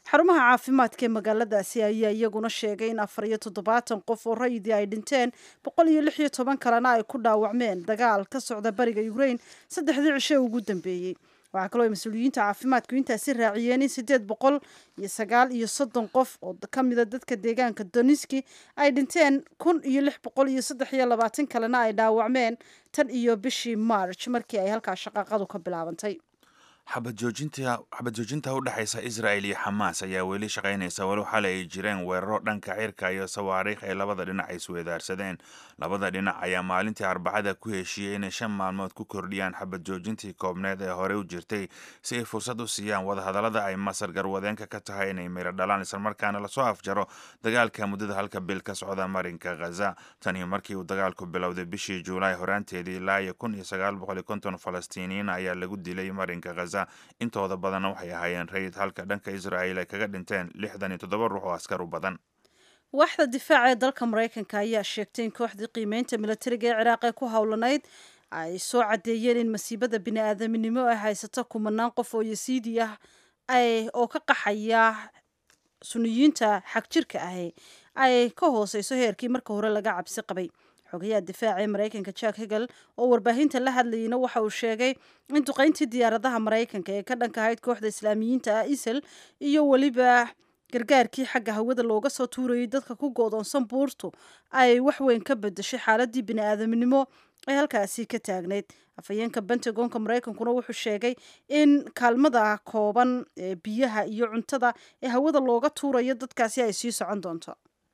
xarumaha caafimaadka ee magaaladaasi ayaa iyaguna sheegay in afar iyo toddobaatan qof oo rayidii ay dhinteen boqol iyo lix iyo toban kalena ay ku dhaawacmeen dagaal ka socda bariga ukraine saddexdii cishe ugu dambeeyey waxaa kaloo ay mas-uuliyiinta caafimaadku intaasi raaciyeen in siddeed boqol iyo sagaal iyo soddon qof oo ka mida dadka deegaanka doniski ay dhinteen kun iyo lix boqol iyo saddex iyo labaatan kalena ay dhaawacmeen tan iyo bishii march markii ay halkaa shaqaaqadu ka bilaabantay xabad joojinta u dhexaysa israel iyo xamaas ayaa weli shaqaynaysa walow xalay ay jireen weeraro dhanka cirka iyo sawaariikh ay labada dhinac isweedaarsadeen labada dhinac ayaa maalintii arbacada ku heshiiyey inay shan maalmood ku kordhiyaan xabad joojintii koobneed ee horey u jirtay si ay fursad u siiyaan wadahadallada ay masar garwadeenka ka tahay inay miro dhalaan islamarkaana lasoo afjaro dagaalka muddada halka bil ka socda marinka khaza tanii markii uu dagaalku bilowday bishii juulaay horaanteedii ilaa iyo kun iyo sagaal boqol iyo konton falastiiniyiin ayaa lagu dilay marinka khaza intooda badanna waxay ahaayeen rayid halka dhanka israa'il ay kaga dhinteen lixdan iyo toddoba ruux oo askar u badan waaxda difaaca ee dalka maraykanka ayaa sheegtay in kooxdii qiimeynta militariga ee ciraaq ee ku howlanayd ay soo caddeeyeen in masiibada bini-aadaminimo ay haysato kumanaan qof oo yasiidi ah oo ka qaxaya suniyiinta xagjirka ahi ay ka hooseyso heerkii marka hore laga cabsi qabay xogayaha difaaca ee maraykanka jack hegel oo warbaahinta la hadlayeyna waxa uu sheegay in duqeyntii diyaaradaha maraykanka ee ka dhanka ahayd kooxda islaamiyiinta ah isal iyo weliba gargaarkii xagga hawada looga soo tuurayay dadka ku goodoonsan buurtu ay wax weyn ka bedeshay xaaladii bini-aadamnimo ee halkaasi ka taagnayd afhayeenka pentagonka maraykankuna wuxuu sheegay in kaalmada kooban ee biyaha iyo cuntada ee hawada looga tuurayo dadkaasi ay sii socon doonto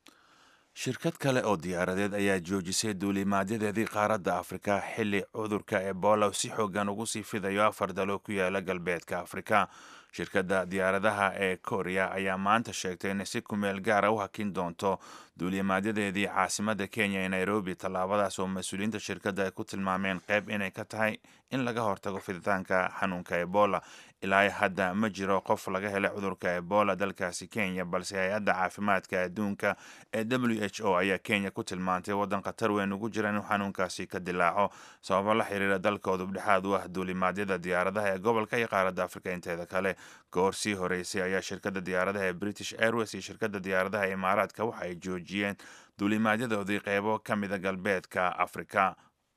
shirkad kale oo diyaaradeed ayaa joojisay duulimaadyadeedii qaaradda afrika xilli cudurka ebola si xoogan ugu sii fidayo afar dalo ku yaala galbeedka afrika shirkadda diyaaradaha ee korea ayaa maanta sheegtay inay si kumeel gaara u hakin doonto duulimaadyadeedii caasimadda kenya ee nairobi tallaabadaas oo mas-uuliyiinta shirkadda ay ku tilmaameen qayb inay ka tahay in laga hortago fiditaanka xanuunka ebola ilaa hadda ma jiro qof laga helay cudurka ebola dalkaasi kenya balse hay-adda caafimaadka adduunka ee w h o ayaa kenya ku tilmaantay waddan khatar weyn ugu jira inuu xanuunkaasi ka dilaaco sababo la xiriira dalkoodu dhexaad u ah duulimaadyada diyaaradaha ee gobolka iyo qaaradda afrika inteeda kale goor sii horeysay ayaa shirkadda diyaaradaha ee british airways iyo shirkadda diyaaradaha ee imaaraadka waxa ay joojiyeen duulimaadyadoodii qeybo ka mida galbeedka afrika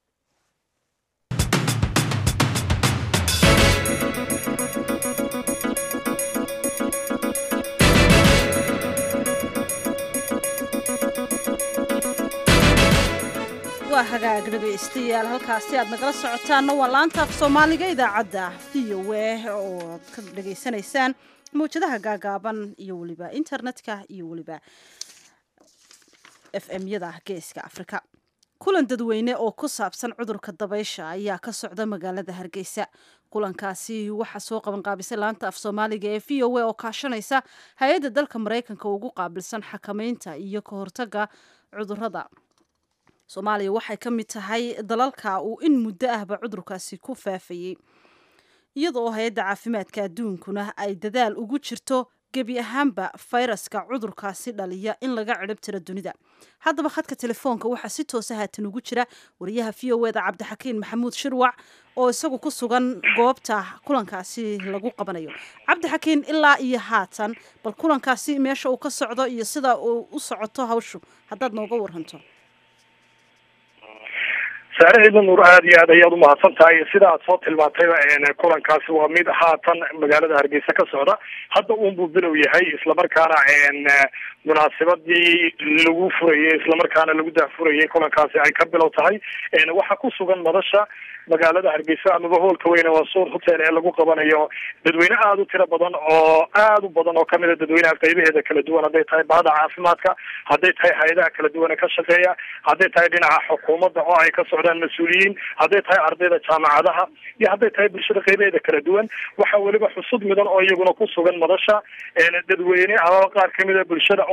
waa hagaag dhegaystayaal halkaasi aad nagala socotaanna waa laanta af soomaaliga idaacadda v o a oo aad ka dhegaysanaysaan mawjadaha gaagaaban iyo weliba internetka iyo weliba f m yada geeska afrika kulan dadweyne oo ku saabsan cudurka dabaysha ayaa ka socda magaalada hargeysa kulankaasi waxaa soo qabanqaabisay laanta af soomaaliga ee v o a oo kaashanaysa hay-adda dalka maraykanka ugu qaabilsan xakameynta iyo ka hortaga cudurada soomaaliya waxay ka mid tahay dalalka uu in muddo ahba cudurkaasi ku faafayey iyadoo hay-adda caafimaadka adduunkuna ay dadaal ugu jirto gebi ahaanba fayraska cudurkaasi dhaliya in laga cidhib tiro dunida haddaba khadka telefoonka waxaa si toosa haatan ugu jira wariyaha v o eda cabdixakiin maxamuud shirwac oo isagu ku sugan goobta kulankaasi lagu qabanayo cabdixakiin ilaa iyo haatan bal kulankaasi meesha uu ka socdo iyo sida uu u socoto hawshu haddaad nooga waranto saare ciidan nuur aada iyo aad ayaad umahadsan tahay sida aad soo tilmaantayba kulankaasi waa mid haatan magaalada hargeysa ka socda hadda uunbuu bilow yahay islamarkaana munaasabadii lagu furayay islamarkaana lagu daahfurayay kulankaasi ay ka bilow tahay waxaa ku sugan madasha magaalada hargeysa amaba hoolka weyne waa suur hotel ee lagu qabanayo dadweyne aada u tiro badan oo aada u badan oo kamida dadweynaha qaybaheeda kala duwan hadday tahay bahda caafimaadka hadday tahay hay-adaha kala duwan ee ka shaqeeya hadday tahay dhinaca xukuumadda oo ay ka socdaan mas-uuliyiin hadday tahay ardayda jaamacadaha iyo hadday tahay bulshada qaybaheeda kala duwan waxaa weliba xusud midan oo iyaguna ku sugan madasha dadweyne amaba qaar kamida bulshada oo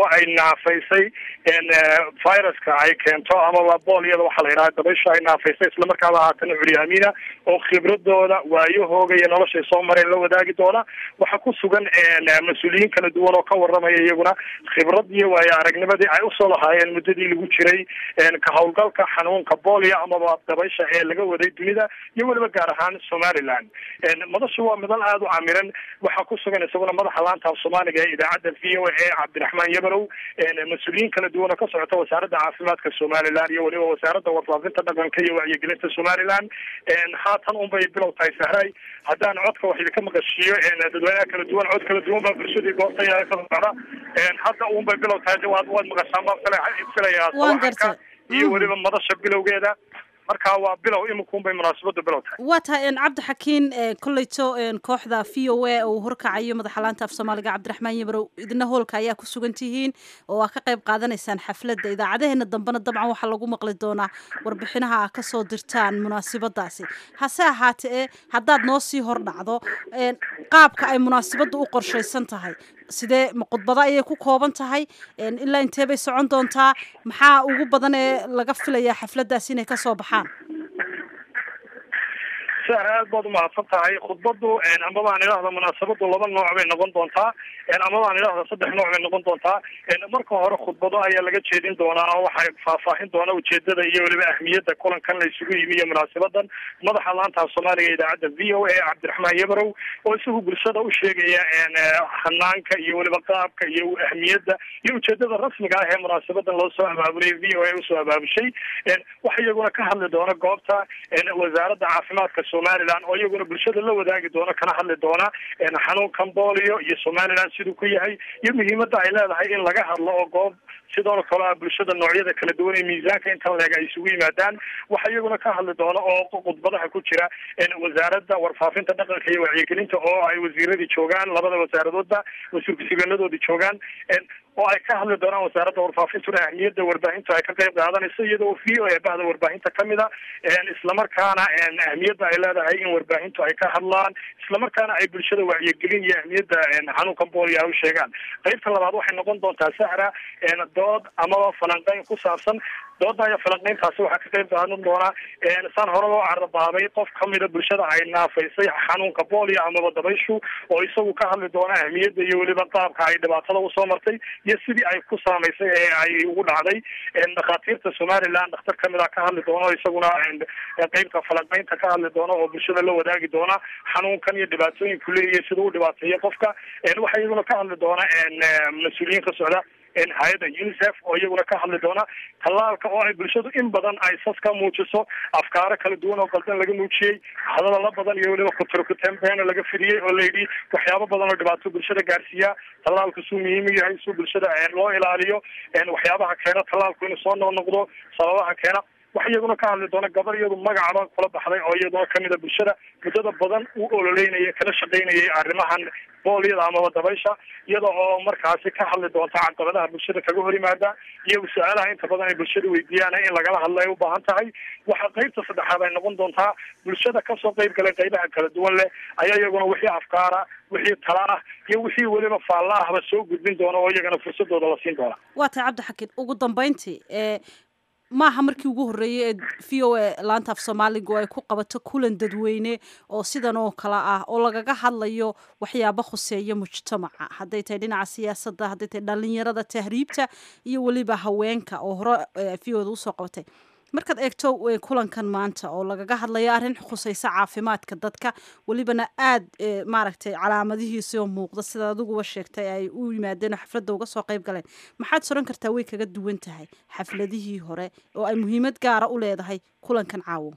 oo ay naafaysay viruska ay keento amaba boolyada waxaa la yidhaha dabaysha ay naafaysay islamarkaaba haatana curyaamiina oo khibradooda waayahooga iyo noloshay soo mareen la wadaagi doona waxaa ku sugan mas-uuliyiin kala duwan oo ka waramaya iyaguna khibrad iyo waayo aragnimadii ay usoo lahaayeen muddadii lagu jiray ka howlgalka xanuunka boolya amaba dabaysha ee laga waday dunida iyo weliba gaar ahaan somaliland madashu waa midal aada u camiran waxaa ku sugan isaguna madaxa laanta af soomaaliga ee idaacadda v o a cabdiraxmaan yabarow mas-uuliyiin kala duwan oo ka socota wasaaradda caafimaadka somaliland iyo weliba wasaaradda warfaafinta dhaqanka iyo wacyigelinta somaliland haatan unbay bilow tahay sahray haddaan codka wax idinka maqashiiyo dadweynaha kala duwan cod kala duwan baa bulshadii goobta ka socda hadda unbay bilow tahay waad waad maqashaan baan filayaa sawaxanka iyo weliba madasha bilowgeeda marka waa bilow iminkuunbay munaasabadu bilow tahay waa tahay cabdi xakiin kolleyto kooxda v o a uu horkacayo madaxa laanta af soomaaliga cabdiraxmaan yamarow idina hoolka ayaa ku sugan tihiin oo aa ka qayb qaadanaysaan xafladda idaacadaheena dambena dabcan waxaa lagu maqli doonaa warbixinaha aa kasoo dirtaan munaasabadaasi hase ahaatee haddaad noo sii hor dhacdo qaabka ay munaasabadda u qorshaysan tahay sidee ma khudbado ayay ku kooban tahay ilaa intee bay socon doontaa maxaa ugu badan ee laga filayaa xafladdaas inay kasoo baxaan sar aad baad umahadsan tahay khudbadu amaba aan idhahda munaasabadu laba nooc bay noqon doontaa amaba aan idhahda saddex nooc bay noqon doontaa marka hore khudbado ayaa laga jeedin doonaa oo waxay faahfaahin doona ujeedada iyo weliba ahmiyadda kulankan la isugu yimi iyo munaasabadan madaxa laanta af soomaaliga idaacadda v o a cabdiraxmaan yabarow oo isagu bulshada u sheegaya hanaanka iyo weliba qaabka iyo ahmiyadda iyo ujeedada rasmiga ah ee munaasabadan loo soo abaabulay v o a usoo abaabushay waxa iyaguna ka hadli doona goobta wasaaradda caafimaadka somaliland oo iyaguna bulshada la wadaagi doona kana hadli doona xanuunkan bolio iyo somaliland siduu ku yahay iyo muhiimadda ay leedahay in laga hadlo oo goob sidoo kale a bulshada noocyada kala duwan ee miisaanka intan leeg ay isugu yimaadaan waxa iyaguna ka hadli doona oo khudbadaha ku jira wasaaradda warfaafinta dhaqanka iyo wacyigelinta oo ay wasiiradii joogaan labada wasaaradoodba wasiir ku-xigeenadoodii joogaan oo ay ka hadli doonaan wasaaradda warfaafintuna ahmiyadda warbaahintu ay ka qayb qaadanayso iyadoo v o a bahda warbaahinta kamid a islamarkaana ahmiyadda ay leedahay in warbaahintu ay ka hadlaan islamarkaana ay bulshada wacyigelin iyo ahmiyadda xanuunkan boolya u sheegaan qaybta labaad waxay noqon doontaa sahra dood amaba falanqeyn ku saabsan dooda iyo falanqeyntaasi waxaa ka qayb qaadan doonaa saan hore loo carabaabay qof kamida bulshada ay naafaysay xanuunka boolya amaba dabayshu oo isagu ka hadli doona ahmiyadda iyo weliba qaabka ay dhibaatada usoo martay iyo sidii ay ku saamaysay ee ay ugu dhacday dhakhaatiirta somaliland dhakhtar kamid a ka hadli doona isaguna qeybta falanqeynta ka hadli doona oo bulshada la wadaagi doona xanuunkan iyo dhibaatooyinku leeyahay sida u dhibaateeyo qofka waxa iyaguna ka hadli doona mas-uuliyiin ka socda hay-adda unicef oo iyaguna ka hadli doona tallaalka oo ay bulshadu in badan ay sas ka muujiso afkaaro kala duwan oo qaldan laga muujiyey hadalala badan iyo weliba kuturkutembeena laga fidiyey oo layidhi waxyaabo badan oo dhibaato bulshada gaarsiiya tallaalku suu muhiim u yahay suu bulshada loo ilaaliyo waxyaabaha keena tallaalku inuu soo noqnoqdo sababaha keena waxa iyaguna ka hadli doona gabar iyadu magacaba kula baxday oo iyaduna kamida bulshada muddada badan u ololeynaya kala shaqaynayay arrimahan boolyada amaba dabaysha iyada oo markaasi ka hadli doonta caqabadaha bulshada kaga hor yimaada iyo su-aalaha inta badan ay bulshada weydiiyaan in lagala hadlo ay u baahan tahay waxaa qeybta saddexaad ay noqon doontaa bulshada kasoo qeyb galay qeybaha kala duwan leh ayaa iyaguna wixii afkaara wixii tala ah iyo wixii weliba faalla ahba soo gudbin doona oo iyagana fursadooda la siin doona waa tahay cabdi xakiin ugu dambeyntii maaha markii ugu horreeyay ee v o a laanta af soomaaliga oo ay ku qabato kulan dadweyne oo sidan oo kale ah oo lagaga hadlayo waxyaabo khuseeya mujtamaca hadday tahay dhinaca siyaasadda hadday tahay dhalinyarada tahriibta iyo weliba haweenka oo hore v o da usoo qabatay markaad eegto kulankan maanta oo lagaga hadlayo arrin khuseysa caafimaadka dadka welibana aad maaragtay calaamadihiisi oo muuqda sida adiguba sheegtay ay u yimaadeen oo xafladda uga soo qayb galeen maxaad soran kartaa way kaga duwan tahay xafladihii hore oo ay muhiimad gaara u leedahay kulankan caawo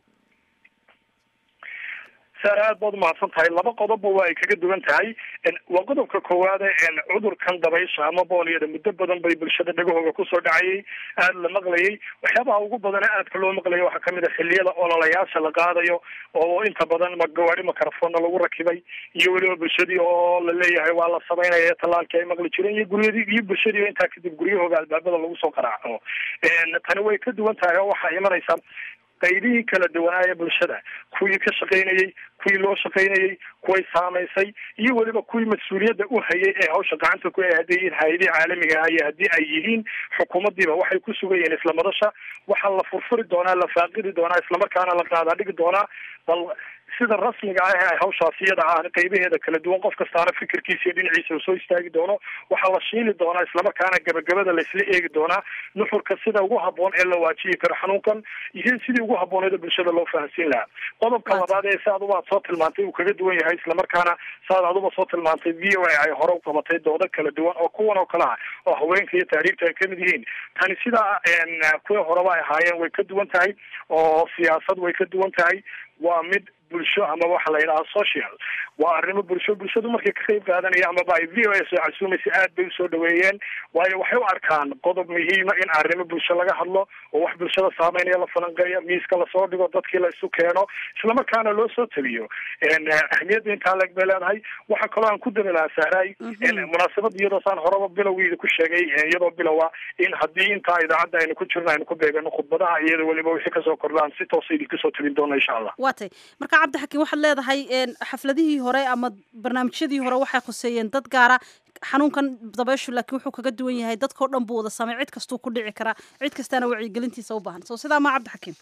sar aad baad umahadsan tahay laba qodobba waa ay kaga duwan tahay waa qodobka koowaade cudurkan dabaysha ama booliyada muddo badan bay bulshada dhagahooga kusoo dhacayay aada la maqlayay waxyaabaha ugu badana aadka loo maqlayo waxaa kamid a xiliyada ololayaasha la qaadayo oo inta badan magawaari makarafona lagu rakibay iyo weliba bulshadii oo la leeyahay waa la samaynaya tallaalkii ay maqli jireen iyo guryadii iyo bulshadii intaa kadib guryahooga albaabada lagu soo qaraaco tani way ka duwan tahay oo waxaa imanaysa qaybihii kala duwanaaye bulshada kuwii ka shaqaynayey kuwii loo shaqaynayey kuway saamaysay iyo weliba kuwii mas-uuliyadda u hayay ee hawsha gacanta ku hadday yihiin hay-adihii caalamiga ah iyo haddii ay yihiin xukuumaddiiba waxay ku sugayeen isla madasha waxaa la furfuri doonaa la faaqidi doonaa islamarkaana la qaadaa dhigi doonaa bal sida rasmiga ah ee hawshaas iyada ah qaybaheeda kala duwan qof kastaana fikirkiisa iyo dhinaciisa uu soo istaagi doono waxaa la shiili doonaa islamarkaana gabagabada laisla eegi doonaa nuxurka sida ugu haboon ee la waajihi karo xanuunkan iyo sidii ugu habbooneeda bulshada loo fahansiin lahaa qodobka labaad ee si aduba aad soo tilmaantay uu kaga duwan yahay islamarkaana saad aduba soo tilmaantay v o a ay hore u qabatay doodo kala duwan oo kuwan oo kale ah oo haweenka iyo taariibta ay kamid yihiin tani sidaa kuwii horeba ay ahaayeen way ka duwan tahay oo siyaasad way ka duwan tahay waa mid bulsho ama waxa la yidhaha social waa arrimo bulsho bulshadu markay ka qayb qaadanaya amaba ay v o a soo casuumaysa aad bay usoo dhaweeyeen waayo waxay u arkaan qodob muhiima in arrimo bulsho laga hadlo oo wax bulshada saameynaya la falanqeeya miiska lasoo dhigo dadkii la isu keeno islamarkaana loo soo taliyo ahmiyadda intaa leeg bay leedahay waxaa kaloo aan ku dami lahaa sahraay munaasabad iyadoo saan horeba bilowgeeda ku sheegay iyadoo bilowa in haddii intaa idaacadda aynu ku jirno aynu ku beegano khudbadaha iyada weliba wixii kasoo kordhaan si toosa idinka soo tabin doona insha allah waa tay marka cabdixakiin waxaad leedahay xafladihii hore ama barnaamijyadii hore waxay khuseeyeen dad gaara xanuunkan dabeyshu laakiin wuxuu kaga duwan yahay dadkao dhan buu wada saamay cid kastuu ku dhici karaa cid kastaana wacyigelintiisa u baahan so sidaa maa cabdixakiim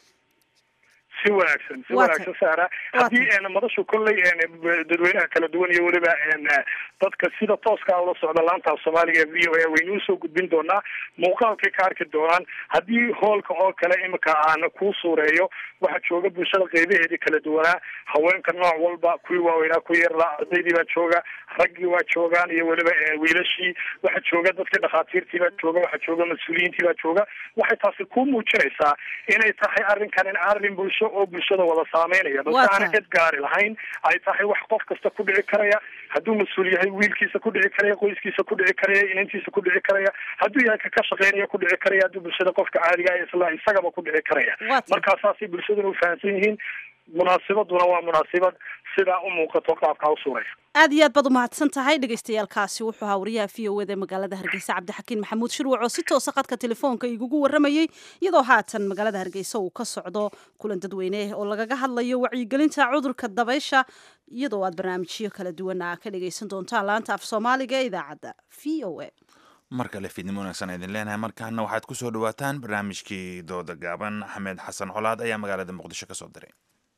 si wanaagsan si wanaagsan sahra haddii madashu kolley dadweynaha kala duwan iyo weliba dadka sida tooska ula socda laanta af soomaaliga v o a waynu usoo gudbin doonaa muuqaalkay ka arki doonaan haddii hoolka oo kale imika aan kuu suureeyo waxaa jooga bulshada qeybaheedii kala duwanaa haweenka nooc walba kuwii waaweynaa ku yeerlaa ardaydii baa jooga raggii waa joogaan iyo weliba wiilashii waxaa jooga dadkii dhakhaatiirtii baa jooga waxaa jooga mas-uuliyiintii baa jooga waxay taasi kuu muujinaysaa inay tahay arrinkan in arrin bulsho oo bulshada wada saameynaya balse aana cid gaari lahayn ay tahay wax qof kasta ku dhici karaya hadduu mas-uul yahay wiilkiisa ku dhici karaya qoyskiisa ku dhici karaya inantiisa ku dhici karaya hadduu yahay kaka shaqeynaya ku dhici karaya hadduu bulshada qofka caadiga ah isla isagaba ku dhici karaya markaa saasay bulshaduna ufahamsan yihiin munaasibaduna waa munaasibad sidaa u muuqato qaabkaa u suuraysa aad iyo aad baad umahadsan tahay dhagaystayaalkaasi wuxuu ahaa wariyaha v o eda magaalada hargeysa cabdixakiin maxamuud shirwac oo si toosa qadka telefoonka igugu waramayey iyadoo haatan magaalada hargeysa uu ka socdo kulan dadweyne oo lagaga hadlayo wacyigelinta cudurka dabaysha iyadoo aad barnaamijyo kala duwana ka dhagaysan doontaan laanta af soomaaliga ee idaacadda v o a mar kale fiidnimo wanaagsan idin leenahay markaana waxaad ku soo dhawaataan barnaamijkii dooda gaaban axmed xasan colaad ayaa magaalada muqdisho ka soo diray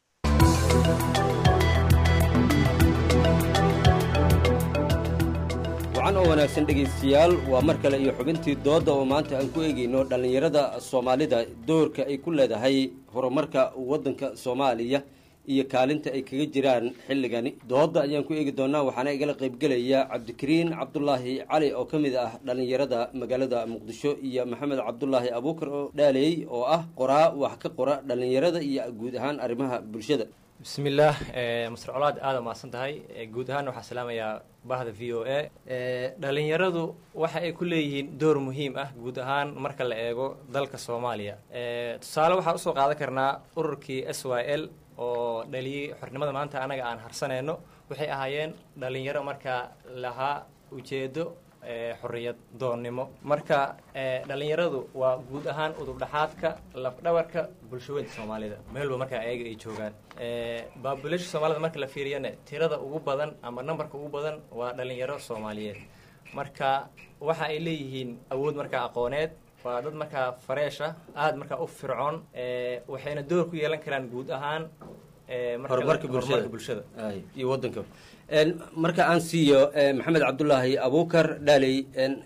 wacan oo wanaagsan dhegaystayaal waa mar kale iyo xubintii doodda oo maanta aan ku eegayno dhallinyarada soomaalida doorka ay ku leedahay horumarka waddanka soomaaliya iyo kaalinta ay kaga jiraan xilligani doodda ayaan ku eegi doonaa waxaana igala qaybgelaya cabdikariin cabdulaahi cali oo ka mid ah dhallinyarada magaalada muqdisho iyo maxamed cabdulaahi abuukar oo dhaaleey oo ah qoraa wax ka qora dhallinyarada iyo guud ahaan arrimaha bulshada bismillaah mastar colaad aada mahadsan tahay guud ahaan waxaa salaamayaa bahda v o a dhalinyaradu waxa ay ku leeyihiin door muhiim ah guud ahaan marka la eego dalka soomaaliya tusaale waxaan usoo qaadan karnaa ururkii s y l oo dhaliyey xornimada maanta anaga aan harsanayno waxay ahaayeen dhalinyaro markaa lahaa ujeedo xorriyad doonnimo marka dhalinyaradu waa guud ahaan udubdhaxaadka lafdhabarka bulshaweynta soomaalida meelba markaa ayaga ay joogaan babulasha soomaalida marka la fiiriyana tirada ugu badan ama nambarka ugu badan waa dhalinyaro soomaaliyeed marka waxa ay leeyihiin awood markaa aqooneed waa dad markaa fareesha aada markaa u fircoon waxayna door ku yeelan karaan guud ahaan horumarka bulshada iyo wadanka marka aan siiyo maxamed cabdulaahi abuukar dhaaley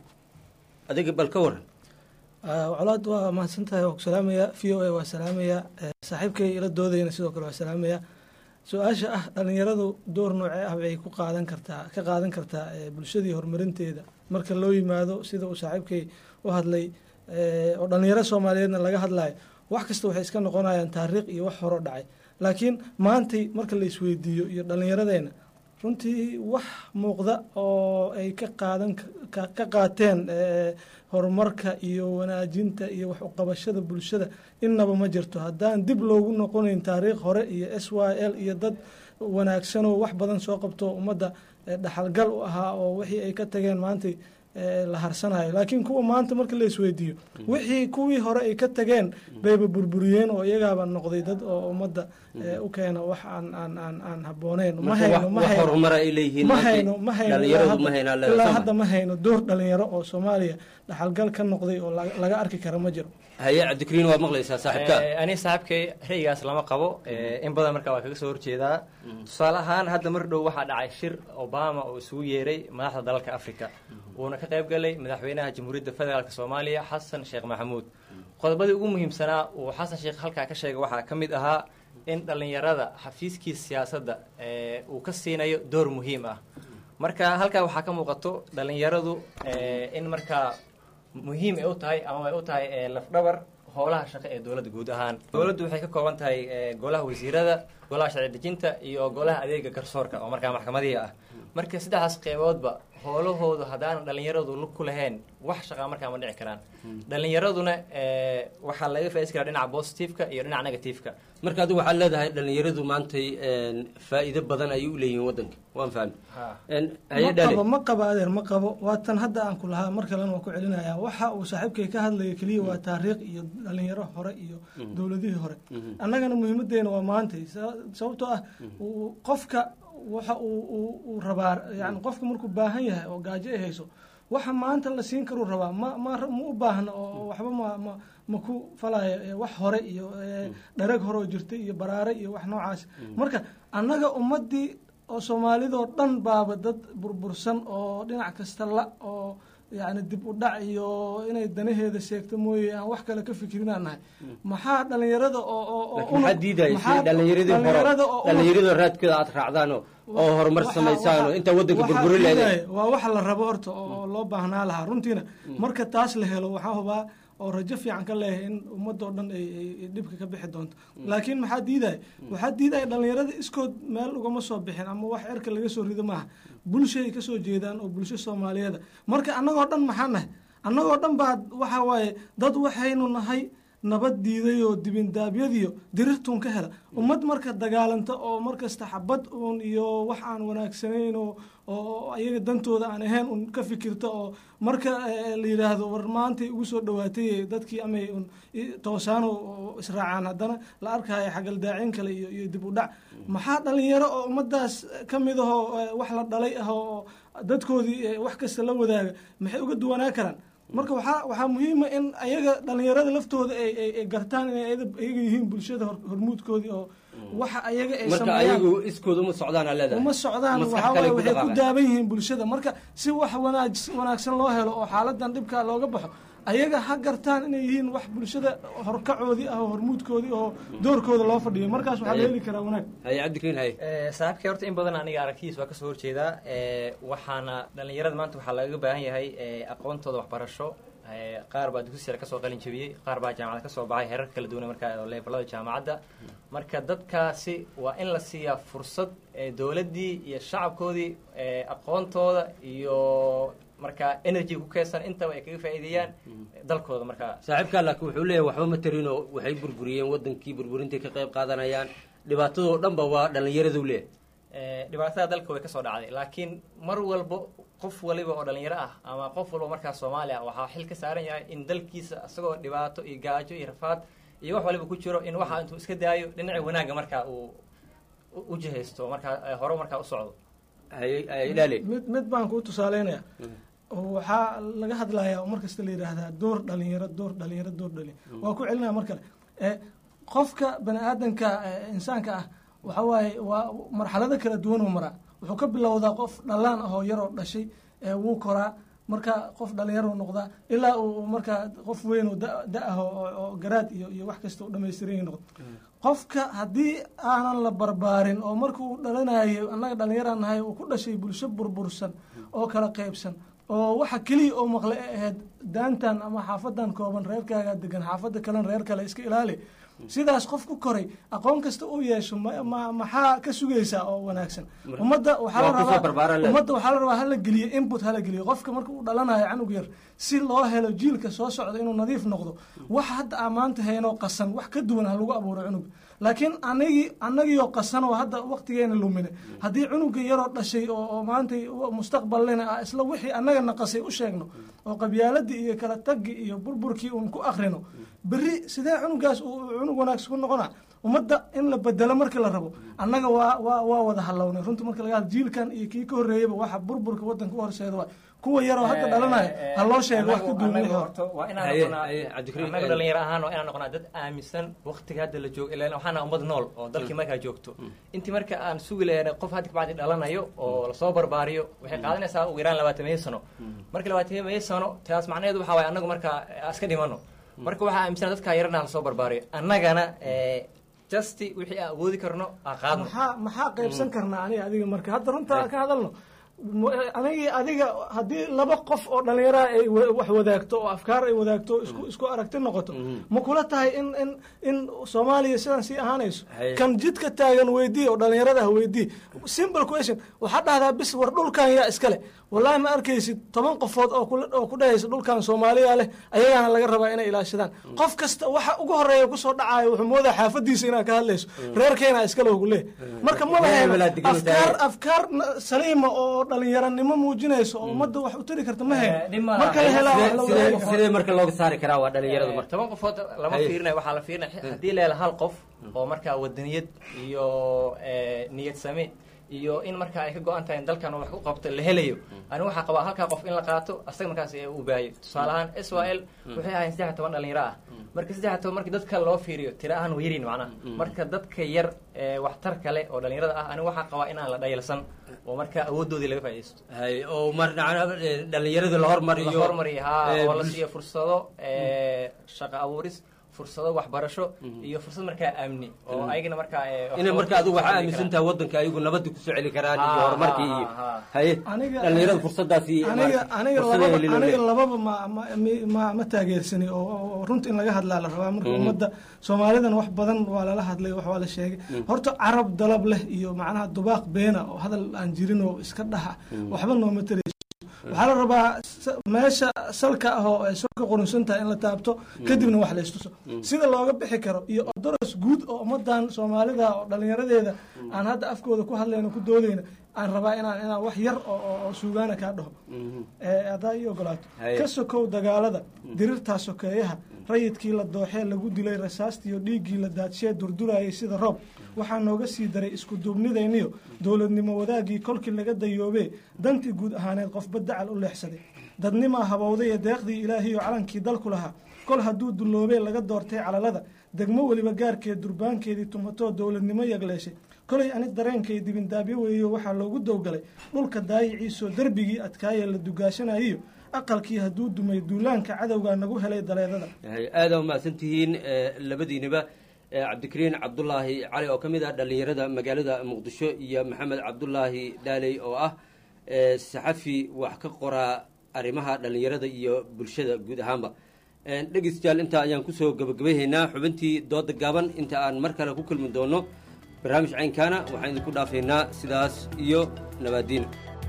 adiga bal ka waran colaad waa mahadsan tahay waa ku salaamaya v o a waa salaamaya saaxiibkay ila doodayna sidoo kale waa salaamaya su-aasha ah dhalinyaradu door noocee ah bay ku qaadan kartaa ka qaadan kartaa bulshadii horumarinteeda marka loo yimaado sida uu saaxiibkay u hadlay oo dhalinyaro soomaaliyeedna laga hadlayo wax kasta waxay iska noqonayaan taariikh iyo wax horo dhacay laakiin maantay marka la isweydiiyo iyo dhallinyaradeenna runtii wax muuqda oo ay ka qaadan ka qaateen horumarka iyo wanaajinta iyo wax uqabashada bulshada innaba ma jirto haddaan dib loogu noqonayn taariikh hore iyo s y l iyo dad wanaagsanoo wax badan soo qabto ummadda dhaxalgal u ahaa oo wixii ay ka tageen maantay la harsanayo laakiin kuwa maanta marka la isweydiiyo wixii kuwii hore ay ka tageen bayba burburiyeen oo iyagaaba noqday dad oo ummadda u keena wax aan aan aan aan habbooneyn ma hayno ma hayno ma hayno ma hayno ilaa hadda ma hayno door dhalinyaro oo soomaaliya dhaxalgal ka noqday oo laga arki kara ma jiro haye cabdikariin waa maqlaysaa saaxiibka ani saaxiibkay ra'yigaas lama qabo in badan marka waa kaga soo horjeedaa tusaale ahaan hadda mar dhow waxaa dhacay shir obama oo isugu yeeray madaxda dalalka africa uuna ka qayb galay madaxweynaha jamhuuriyadda federaalk soomaaliya xasan sheekh maxamuud qodobadii ugu muhiimsanaa uu xasan sheekh halkaa ka sheegay waxaa ka mid ahaa in dhallinyarada xafiiskiisa siyaasadda uu ka siinayo door muhiim ah marka halkaa waxaa ka muuqato dhallinyaradu in markaa muhiim ay u tahay ama ay u tahay lafdhabar howlaha shaqo ee dowladda guud ahaan dowladdu waxay ka kooban tahay golaha wasiirada golaha sharci dejinta iyo golaha adeega garsoorka oo markaa maxkamadihii ah marka saddexdaas qeyboodba howlahoodu haddaanan dhallinyaradu lug ku lahayn wax shaqaa markaa ma dhici karaan dhallinyaraduna waxaa laga faaidaysan karaa dhinaca positiveka iyo dhinaca negativeka marka adigu waxaad leedahay dhallinyaradu maantay faa'iido badan ayay u leeyihiin waddanka waan fahmi ma qabo ma qabo adeer ma qabo waa tan hadda aan ku lahaa mar kalena waa ku celinaya waxa uu saaxiibkay ka hadlaya keliya waa taariikh iyo dhalinyaro hore iyo dowladihii hore annagana muhiimadeena waa maantay sababtoo ah qofka waxa uu rabaa yani qofka markuu baahan yahay oo gaajo ay hayso waxa maanta la siin karuu rabaa ma ma ma u baahna oo waxba ma ma ma ku falaya wax hore iyo dharag hore oo jirtay iyo baraare iyo wax noocaas marka annaga ummaddii oo soomaalidoo dhan baaba dad burbursan oo dhinac kasta la oo yani dib u dhac iyo inay danaheeda sheegto mooye aan wax kale ka fikirinaa nahay maxaa dhalinyarada maxaa diidaya dhalinyaradii hore dhalinyaradoo raadkooda aad raacdaano oo horumar samaysaano intaa waddanka burburi leedahay waa waxa la rabo horta oo loo baahnaa lahaa runtiina marka taas la helo waxaa hubaa oo rajo fiican ka leeyahay in ummadoo dhan ay dhibka ka bixi doonto laakiin maxaa diidaya waxaa diidaya dhalinyarada iskood meel ugama soo bixin ama wax erka laga soo rido maaha bulshay ka soo jeedaan oo bulsho soomaaliyeeda marka annagoo dhan maxaa nahay annagoo dhan baa waxa waaye dad waxaynu nahay nabad diiday oo dibindaabyadiyo dirirtuun ka hela ummad marka dagaalanta oo markasta xabad uun iyo wax aan wanaagsanayn oo oo ayaga dantooda aan ahayn un ka fikirta oo marka la yidhaahdo war maantay ugu soo dhawaatay dadkii amay un toosaano israacaan haddana la arkaayo xagaldaacin kale iyo iyo dib u dhac maxaa dhalinyaro oo ummadaas ka mid ahoo wax la dhalay ah oo dadkoodii wax kasta la wadaaga maxay uga duwanaa karaan marka waxaa waxaa muhiima in ayaga dhalinyarada laftooda ay gartaan inay ayaga yihiin bulshada hormuudkoodii oo waxa ayaga ay marka ayagu iskooda uma socdaan leedahay uma socdaan waxaa waaye waxay ku daaban yihiin bulshada marka si wax wanaag wanaagsan loo helo oo xaaladan dhibka looga baxo ayaga ha gartaan inay yihiin wax bulshada horkacoodii ah oo hormuudkoodii oo doorkooda loo fadhiyo markaas waxaa la heli karaa wanaag haye cabdikariin haye saaxiibkay horta in badan aniga aragtidiis waa kasoo horjeedaa waxaana dhalinyarada maanta waxaa lagaga baahan yahay aqoontooda waxbarasho qaar baa dugsi sare kasoo qalin jabiyey qaar baa jaamacad kasoo baxay herar kala duwan markaa leefalada jaamacadda marka dadkaasi waa in la siiyaa fursad dowladdii iyo shacabkoodii aqoontooda iyo markaa energy ku keedsan intaba ay kaga faa'iideeyaan dalkooda markaa saaxiibkaa laakiin wuxuu leeyahay waxba ma tarinoo waxay burburiyeen wadankii burburintay ka qayb qaadanayaan dhibaatadoo dhanba waa dhallinyaradu leeyahay dhibaatada dalka way kasoo dhacday laakiin mar walba qof waliba oo dhalinyaro ah ama qof walba markaa soomaaliya waxaa xil ka saaran yahay in dalkiisa isagoo dhibaato iyo gaajo iyo rafaad iyo wax waliba ku jiro in waxa intuu iska daayo dhinaci wanaagga markaa uu u jihaysto markaa hore markaa u socdo mid mid baan kuu tusaaleynaya waxaa laga hadlayaa oo markasta la yidhaahdaa door dhalinyaro door dhalinyaro door dhalinyaro waa ku celinaya mar kale qofka bani aadanka insaanka ah waxa waaye waa marxalado kala duwan oo maraa wuxuu ka bilowdaa qof dhalaan ah oo yaroo dhashay wuu koraa marka qof dhalinyaro noqdaa ilaa uu markaa qof weyn oo da ah oo garaad iyo iyo wax kasta u dhamaystiran noqdo qofka haddii aanan la barbaarin oo marka uu dhalanayo annaga dhalinyaraan nahay uu ku dhashay bulsho burbursan oo kala qaybsan oo waxa keliya oo maqle e ahayd daantan ama xaafadan kooban reerkaaga degan xaafada kalena reer kale iska ilaali sidaas qof ku koray aqoon kasta uu yeesho maxaa ka sugaysaa oo wanaagsan ummadda waxaa la rabaa ummadda waxaa la rabaa hala geliyo input hala geliyo qofka marka uu dhalanayo canug yar si loo helo jiilka soo socda inuu nadiif noqdo wax hadda aa maanta haynoo qasan wax ka duwan ha lagu abuuro cunug laakiin anagii anagiioo qasan oo hadda waqtigeena lumine haddii cunuga yaroo dhashay oo oo maanta mustaqbalina ah isla wixii annaga naqasay u sheegno oo qabyaaladii iyo kala tagi iyo burburkii uun ku akrino berri sidee cunugaas uu cunug wanaagsan ku noqona ummadda in la bedelo markii la rabo annaga waa waa waa wada halownay runtii marka laga hadlo jiilkan iyo kii ka horreeyaba waxa burburka waddanka u horseeda waa kuwa yaroo hadda dhalanaya ha loo sheego wax ka duwan wixii hore waa inaan noqonaa annaga dhalinyaro ahaan waa inaan noqonaa dad aaminsan waqtiga hadda la joogo ilaan waxaana ummad nool oo dalkii markaa joogto intii marka aan sugi lahayn qof hadda kabacdi dhalanayo oo lasoo barbaariyo waxay qaadanaysaa ugu yaraan labaatamiyo sano marka labaatamiyo sano taas macnaheedu waxaa waye annagu markaa iska dhimano marka waxaa aaminsan dadkaa yarana lasoo barbaariyo annagana justi wixii aan awoodi karno aan qaadno maxaa maxaa qaybsan karnaa aniga adiga marka hadda runtaa ka hadalno anigii adiga haddii laba qof oo dhallinyaraha ay wax wadaagto oo afkaar ay wadaagto isku isku aragti noqoto ma kula tahay in in in soomaaliya sidan sii ahaanayso kan jidka taagan weydii oo dhallinyarada ah weydii simple question waxaa dhahdaa bis war dhulkan yaa iskale wallahi ma arkaysid toban qofood oo oo ku dhahaysa dhulkan soomaaliya leh ayagaana laga rabaa inay ilaashadaan qof kasta waxa ugu horeeya kusoo dhacayo wuxuu moodaa xaafadiisa inaad ka hadlayso reerkeena iskale ugu leeh marka ma lahayn afkaar afkaar saliima oo dhalinyaranimo muujinayso oo ummadda wax u tari karta ma hayn marka la helaa sidee marka looga saari karaa waa dhalinyaradu marka toban qofood lama fiirinayo waxaa la fiirinaya haddii la helo hal qof oo markaa wadaniyad iyo niyad same iyo in markaa ay ka go-an tahay in dalkan wax ku qabto la helayo ani waxaa qabaa halkaa qof in la qaato asaga markaas uu baayo tusaale ahaan s y l waxay ahayn saddex toban dhalinyaro ah marka saddex toban markii dadka loo fiiriyo tira ahaan waa yarin macnaha marka dadka yar waxtar kale oo dhalinyarada ah ani waxaa qabaa inaan la dhayalsan oo marka awoodoodii laga faaidaysto hay oo mar dhalinyarada la hormariyo la hormariyo ha oo la siiyo fursado shaqo abuuris fursado waxbarasho iyo fursad markaa amni oo ayagana markaa ina marka adigu waxaa aaminsan tahay waddanka ayagu nabadda kusoo celi karaan iyo horumarkii iyo haye dhalinyarada fursadaasi aniga aniga lababa aniga lababa ma ma ma ma taageersani oo runta in laga hadlaa la rabaa marka ummadda soomaalidan wax badan waa lala hadlay wax waa la sheegay horta carab dalab leh iyo macnaha dubaaq beena oo hadal aan jirin oo iska dhaha waxba nooma tarayso waxaa la rabaa meesha salka ah oo ay soo ka qurunsan tahay in la taabto kadibna wax la istuso sida looga bixi karo iyo odoros guud oo ummadan soomaalida oo dhalinyaradeeda aan hadda afkooda ku hadlayno ku doodayna aan rabaa inaan inaan wax yar oo suugaana kaa dhaho haddaa ii ogolaato ka sokow dagaalada dirirtaa sokeeyaha rayidkii la dooxee lagu dilay rasaastiiyo dhiiggii la daadshee durdurayay sida roob waxaa nooga sii daray isku duubnidayniyo dowladnimo wadaagii kolkii laga dayoobee dantii guud ahaaneed qofba dacal u leexsaday dadnimaa habowday ee deeqdii ilaahiyo calankii dalku lahaa kol hadduu dulloobee laga doortay calalada degmo weliba gaarkeed durbaankeedii tumatoo dowladnimo yagleeshay kolay ani dareenkay dibindaabyo weeyo waxaa loogu dowgalay dhulka daayiciisoo derbigii adkaayee la dugaashanayiyo aqalkii hadduu dumay duulaanka cadowgaa nagu helay daleedada aada umahadsan tihiin labadiiniba cabdikariin cabdulaahi cali oo ka mid ah dhalinyarada magaalada muqdisho iyo maxamed cabdulaahi dhaaley oo ah saxafi wax ka qoraa arrimaha dhalinyarada iyo bulshada guud ahaanba dhegeystayaal intaa ayaan kusoo gabagabayhaynaa xubintii dooda gaaban inta aan mar kale ku kulmi doono barnaamij caynkaana waxaan idinku dhaafaynaa sidaas iyo nabaadiin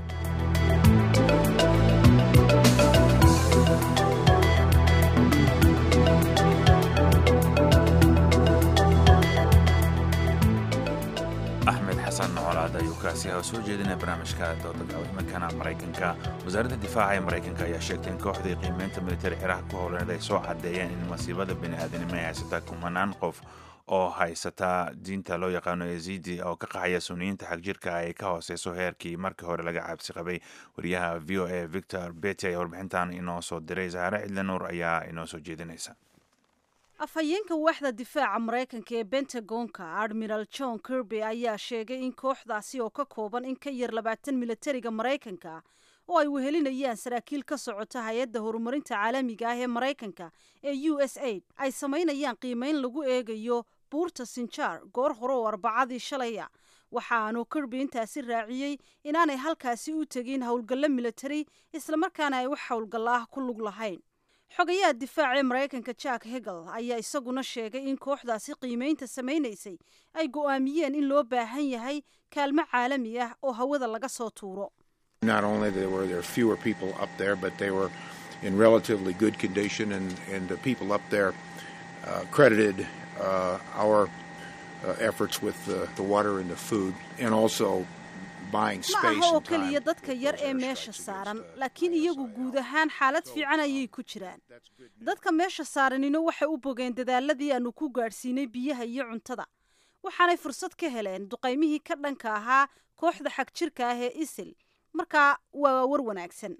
axmed xasan colaad ayuu kaasi ah oo soo jeedinaya barnaamijka dooda gaaban imankana maraykanka wasaaradda difaaca ee maraykanka ayaa sheegtay in kooxdii qiimeynta militari ciraaq ku howlaneed ay soo cadeeyeen in masiibada bini-aadanimo ay haysataa kumanaan qof oo haysataa diinta loo yaqaano yazidi oo ka qaxaya suniyiinta xagjirka ay ka hooseyso heerkii markii hore laga cabsi qabay wariyaha v o a victor bety ayaa warbixintan inoo soo diray saare cidle nuur ayaa inoo soo jeedinaysa afhayeenka waaxda difaaca maraykanka ee bentagonka admiral john kirby ayaa sheegay in kooxdaasi oo ka kooban in ka yar labaatan militariga maraykanka oo ay wehelinayaan saraakiil ka socota hay-adda horumarinta caalamiga ah ee maraykanka ee u s aid ay samaynayaan qiimeyn lagu eegayo buurta sinjaar goor hore oo arbacadii shalaya waxaanu kirby intaasi raaciyey inaanay halkaasi u tegin howlgallo militari islamarkaana ay wax howlgallo ah ku lug lahayn xogayaha difaaca ee maraykanka jack hegel ayaa isaguna sheegay in kooxdaasi qiimeynta samaynaysay ay go'aamiyeen in loo baahan yahay kaalmo caalami ah oo hawada laga soo tuuro Not only there were there fewer people up there, but they were in relatively good condition, and, and the people up there uh, credited uh, our uh, efforts with the, the water and the food, and also buying ma space aha oo and time. keliya dadka yar ee meesha saaran laakiin iyagu guud ahaan xaalad fiican ayay ku jiraan dadka meesha saaranina waxay u bogeen dadaaladii aanu ku gaadhsiinay biyaha iyo cuntada waxaanay fursad ka heleen duqaymihii ka dhanka ahaa kooxda xag jirka ah ee isil markaa waa war wanaagsan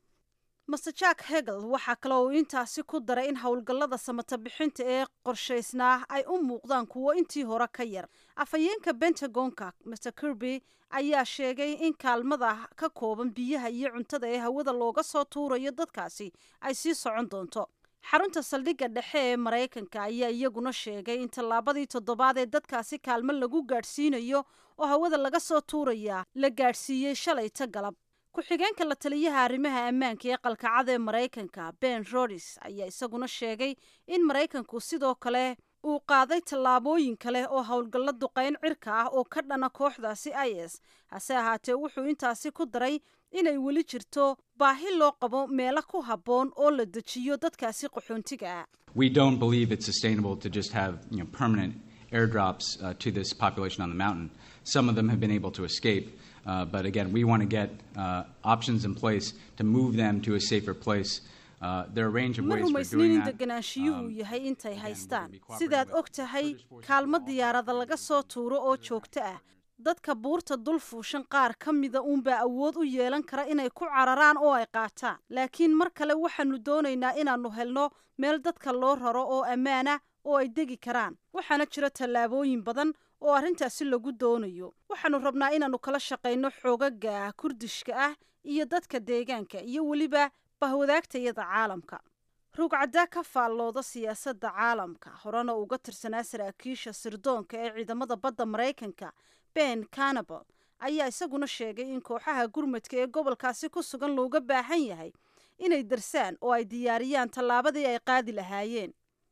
master jack hegel waxaa kale oo intaasi ku daray in howlgallada samata bixinta ee qorshaysnaa ay u muuqdaan kuwo intii hore ka yar afhayeenka bentagonka master kirby ayaa sheegay in kaalmada ka kooban biyaha iyo cuntada ee hawada looga soo tuurayo dadkaasi ay sii socon doonto xarunta saldhigga dhexe ee maraykanka ayaa iyaguna sheegay in tallaabadii toddobaad ee dadkaasi kaalmo lagu gaadhsiinayo oo hawada laga soo tuurayaa la gaadhsiiyey shalayta galab ku-xigeenka la taliyaha arrimaha ammaanka ee qalkacada ee maraykanka ben rodis ayaa isaguna sheegay in maraykanku sidoo kale uu qaaday tallaabooyin kale oo howlgallo duqayn cirka ah oo ka dhana kooxdaasi i s hase ahaatee wuxuu intaasi ku daray inay weli jirto baahi loo qabo meelo ku habboon oo la dejiyo dadkaasi qaxoontiga ah We don't believe it's sustainable to just have you know, permanent airdrops uh, to this population on the mountain. Some of them have been able to escape, uh, but again, we want to get uh, options in place to move them to a safer place. Uh, there are a range of ma ways for rumaysnin doing in that. degenaanshiyuhu yahay intay haystaan sidaad og tahay kaalmo diyaarada laga soo tuuro oo joogto ah dadka buurta dul fuushan qaar ka mida uunbaa awood u yeelan kara inay ku cararaan oo ay qaataan laakiin mar kale waxaanu doonaynaa inaannu helno meel dadka loo raro oo ammaana oo ay degi karaan waxaana jira tallaabooyin badan oo arrintaasi lagu doonayo waxaannu rabnaa inaannu kala shaqayno xoogaga kurdishka ah iyo dadka deegaanka iyo weliba bahwadaagtayada caalamka rugcaddaa ka faallooda siyaasadda caalamka horena uga tirsanaa saraakiisha sirdoonka ee ciidamada badda maraykanka ben canabal ayaa isaguna sheegay in kooxaha gurmadka ee gobolkaasi ku sugan looga baahan yahay inay darsaan oo ay diyaariyaan tallaabadii ay qaadi lahaayeen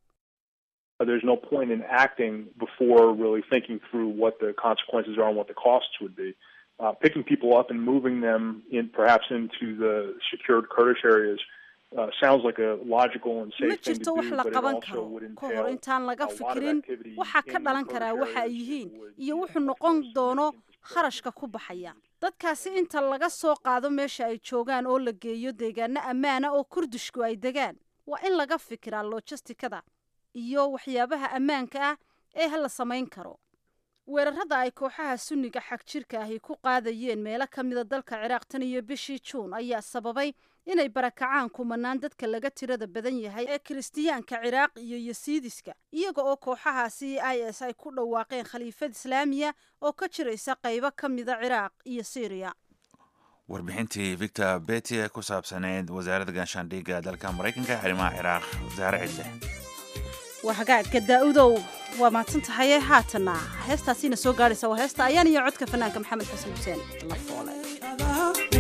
Uh, There's no point in acting before really thinking through what the consequences are and what the costs would be. Uh, picking people up and moving them in perhaps into the secured Kurdish areas uh, sounds like a logical and ma safe thing jirto to wax do, la but it qaban also karo would ka hor entail intaan laga a lot of fikirin activity waxaa ka in dhalan the karaa Kurdish waxa ay areas yihiin iyo wuxuu noqon doono kharashka ku baxaya dadkaasi inta laga soo qaado meesha ay joogaan oo la geeyo deegaano ammaana oo kurdishku ay degaan waa in laga fikiraa lojistikada iyo waxyaabaha ammaanka ah ee la samayn karo weerarada ay kooxaha sunniga xag jirka ahi ku qaadayeen meelo ka mida dalka ciraaq tan iyo bishii juun ayaa sababay inay barakacaan kumanaan dadka laga tirada badan yahay ee kiristiyaanka ciraaq iyo yasiidiska iyaga oo kooxahaasi i s ay ku dhawaaqeen khaliifad islaamiya oo ka jiraysa qaybo ka mida ciraaq iyo syriya warbixintii victor beti ee ku saabsaneyd wasaaradda gaashaandhigga dalka maraykanka arrimaha ciraaq wasaare cidle waa hagaagga daa-udow waa mahadsan tahaye haatanna heestaasiina soo gaadhaysa waa heesta ayaan iyo codka fanaanka maxamed xasan xuseen la foolay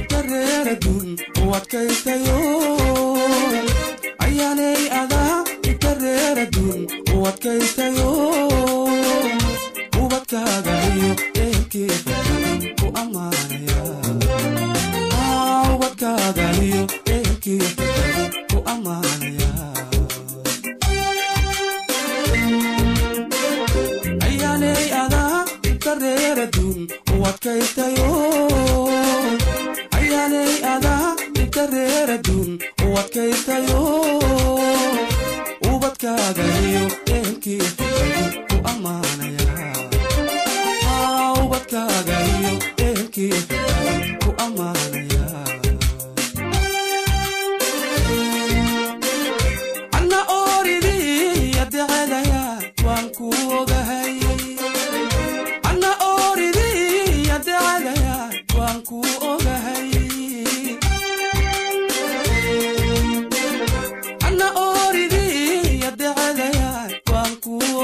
ayaanay adaa inta reeradun u adkaystayo ubadkaaga iyo ehelkeeda ku ammaanaya ubadkaaga iyo ehelkeeda ku ammaanaya ayaanay adaa inta reeradun u adkaystayo ayaanay adaa inta reeradun u adkaystayo ubadkaaga iyo ehelkeeda ku ammaanaya ubadkaaga iyo ehelkeeda ku ammaanaya anna ooridii adecadaya waan ku ogahay anna ooridii adecadaya waan ku ogahay anna ooridii adecadaya waan ku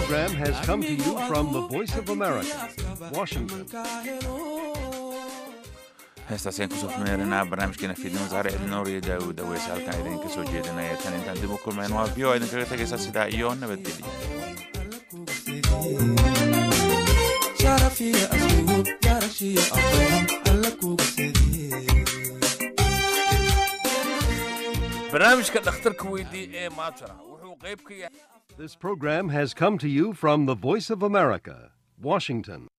program has come to you from the Voice of America, Washington. heestaas ayaan kusoo xumeerinaa barnaamijkeena fiidnimo saare cilinoor iyo daawud aweys halkan idinka soo jeedinaya tan intaan dib u kulmayn waa v o idinkaga tegaysa sidaa iyo nabadgelyo sharafiya asluub yarashiya aqoon alla kuga barnaamijka dhakhtarka weydii ee maajara wuxuu qayb ka yahay This program has come to you from the Voice of America, Washington.